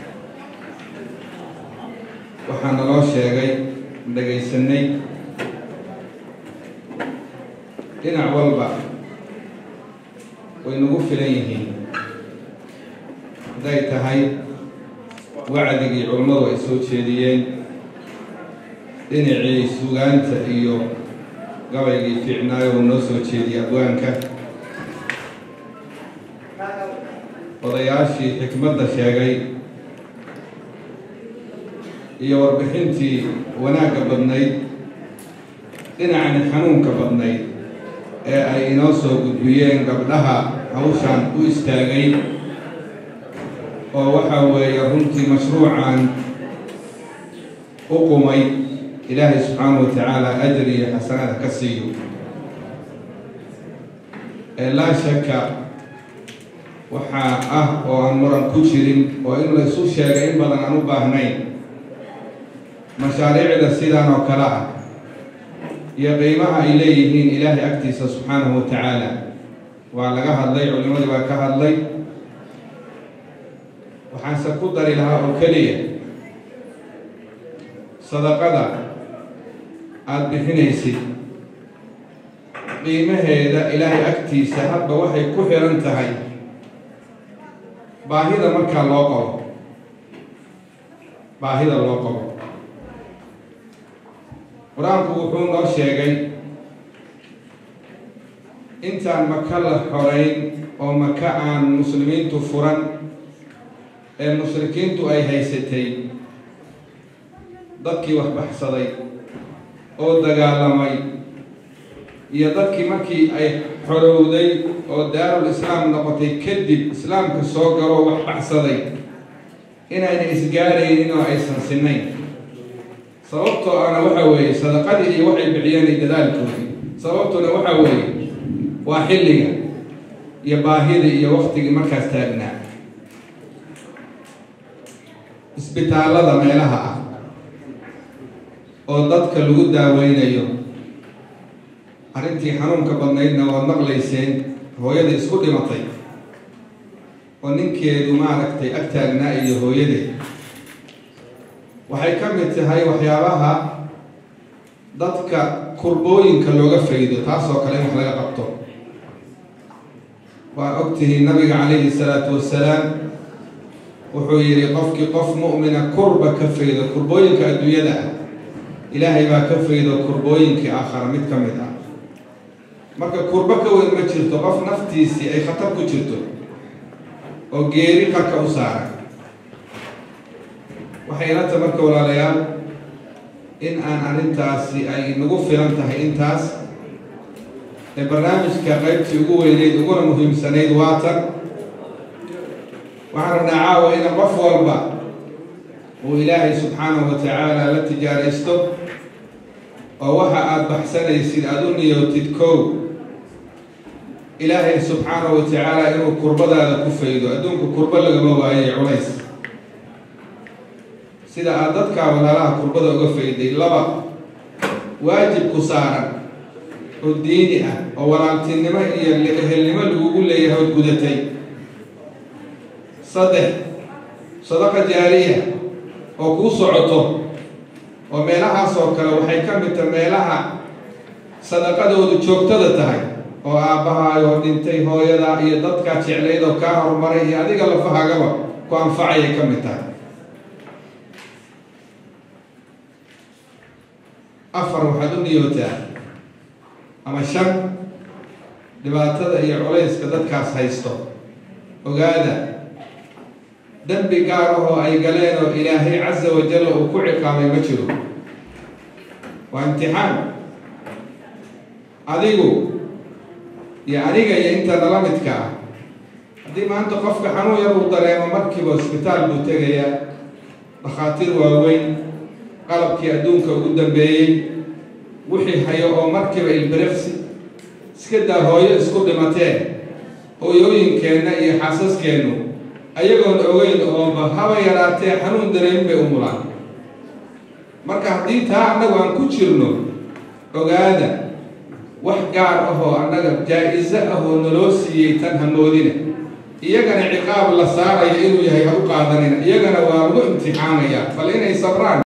waxaa naloo sheegay dhagaysanay dhinac walba way nagu filan yihiin hadday tahay wacdigii culummadu ay soo jeediyeen dhinacii sugaanta iyo gabaygii fiicnaayo uu noo soo jeediyey abwaanka odayaashii xikmadda sheegay iyo warbixintii wanaagga badnayd dhinacani xanuunka badnayd ee ay inoo soo gudbiyeen gabdhaha hawshan u istaagay oo waxaa weeye runtii mashruucan u qumay ilaahay subxaanahu wa tacaala ajar iyo xasanaad ka siiyo ee laa shaka waxaa ah oo aan muran ku jirin oo in la isu sheegay in badan aan u baahnayn mashaariicda sidan oo kale ah iyo qiimaha ay leeyihiin ilaahay agtiisa subxaanahu wa tacaala waa laga hadlay culimadii baa ka hadlay waxaanse ku dari lahaa oo keliya sadaqada aada bixinaysid qiimaheeda ilaahay agtiisa hadba waxay ku xiran tahay baahida markaa loo qabo baahida loo qabo qur-aanku wuxuu noo sheegay intaan maka la xorayn oo maka aan muslimiintu furan ee mushrikiintu ay haysatay dadkii wax baxsaday oo dagaalamay iyo dadkii markii ay xorowday oo daarul islaam noqotay kadib islaamka soo galoo wax baxsaday inayna isgaaraynin oo aysan sinayn sababtoo ana waxa weeye sadaqadii iyo waxay bixiyeen iyo dadaalkoodii sababtuna waxa weeye waa xilliga iyo baahida iyo waktigii markaas taagnaa isbitaallada meelaha ah oo dadka lagu daaweynayo arrintii xanuunka badnaydna waad maqlayseen hooyada isku dhimatay oo ninkeedu maaragtay ag taagnaa iyo hooyadeed waxay ka mid tahay waxyaabaha dadka kurbooyinka looga faydo taasoo kale in wax laga qabto waa ogtihiin nabiga calayhi salaatu wasalaam wuxuu yidhi qofkii qof mu'mina kurba ka faydo kurbooyinka adduunyada ah ilaahay baa ka faydo kurbooyinkii aakhara mid ka mid ah marka kurbo ka weyn ma jirto qof naftiisii ay khatar ku jirto oo geeri qarka u saaran waxay ilata marka walaalayaal in aan arrintaasi ay nagu filan tahay intaas ee barnaamijka qaybtii ugu weyneyd uguna muhiimsanayd waatan waxaan rabnaa caawa ina qof walba uu ilaahay subxaanahu wa tacaala la tijaaraysto oo waxa aada baxsanaysid aada u niyootid kow ilaahay subxaanahu wa tacaala inuu kurbadaada ku faydo adduunka kurbo lagama waaye culays sida aada dadkaa walaalaha kurbada uga fayday laba waajib ku saaran oo diini ah oo walaaltinimo iyo ehelnimo lagugu leeyahay ood gudatay saddex sadaqa jaariya oo kuu socoto oo meelahaas oo kale waxay ka mid tahay meelaha sadaqadoodu joogtada tahay oo aabbahaayoo dhintay hooyada iyo dadkaa jeclayd oo kaa horumaray iyo adiga lafahagaba ku anfacayay ka mid tahay afar waxaad u niyootaa ama shan dhibaatada iyo culayska dadkaas haysto ogaada dembi gaar ahoo ay galeen oo ilaahay casa wajalla uu ku ciqaabay ma jiro waa imtixaan adigu iyo aniga iyo inta nala midka ah haddii maanta qofka xanuun yar uu dareemo markiiba hosbitaal buu tegayaa dhakhaatiir waaweyn qalabkii adduunka ugu dambeeyey wixii hayo oo markiiba ilbiriqsi iska daa hooyo isku dhimateen hooyooyinkeenna iyo xaasaskeennu ayagoon ogeyn ooba haba yaraatee xanuun dareemin bay u mulaan marka haddii taa annagu aan ku jirno ogaada wax gaar ahoo annaga jaa-iso ahoo naloo siiyey tan hamoodina iyagana ciqaab la saaraya inuu yahay ha u qaadanina iyagana waa lagu imtixaamayaa bal inay sabraan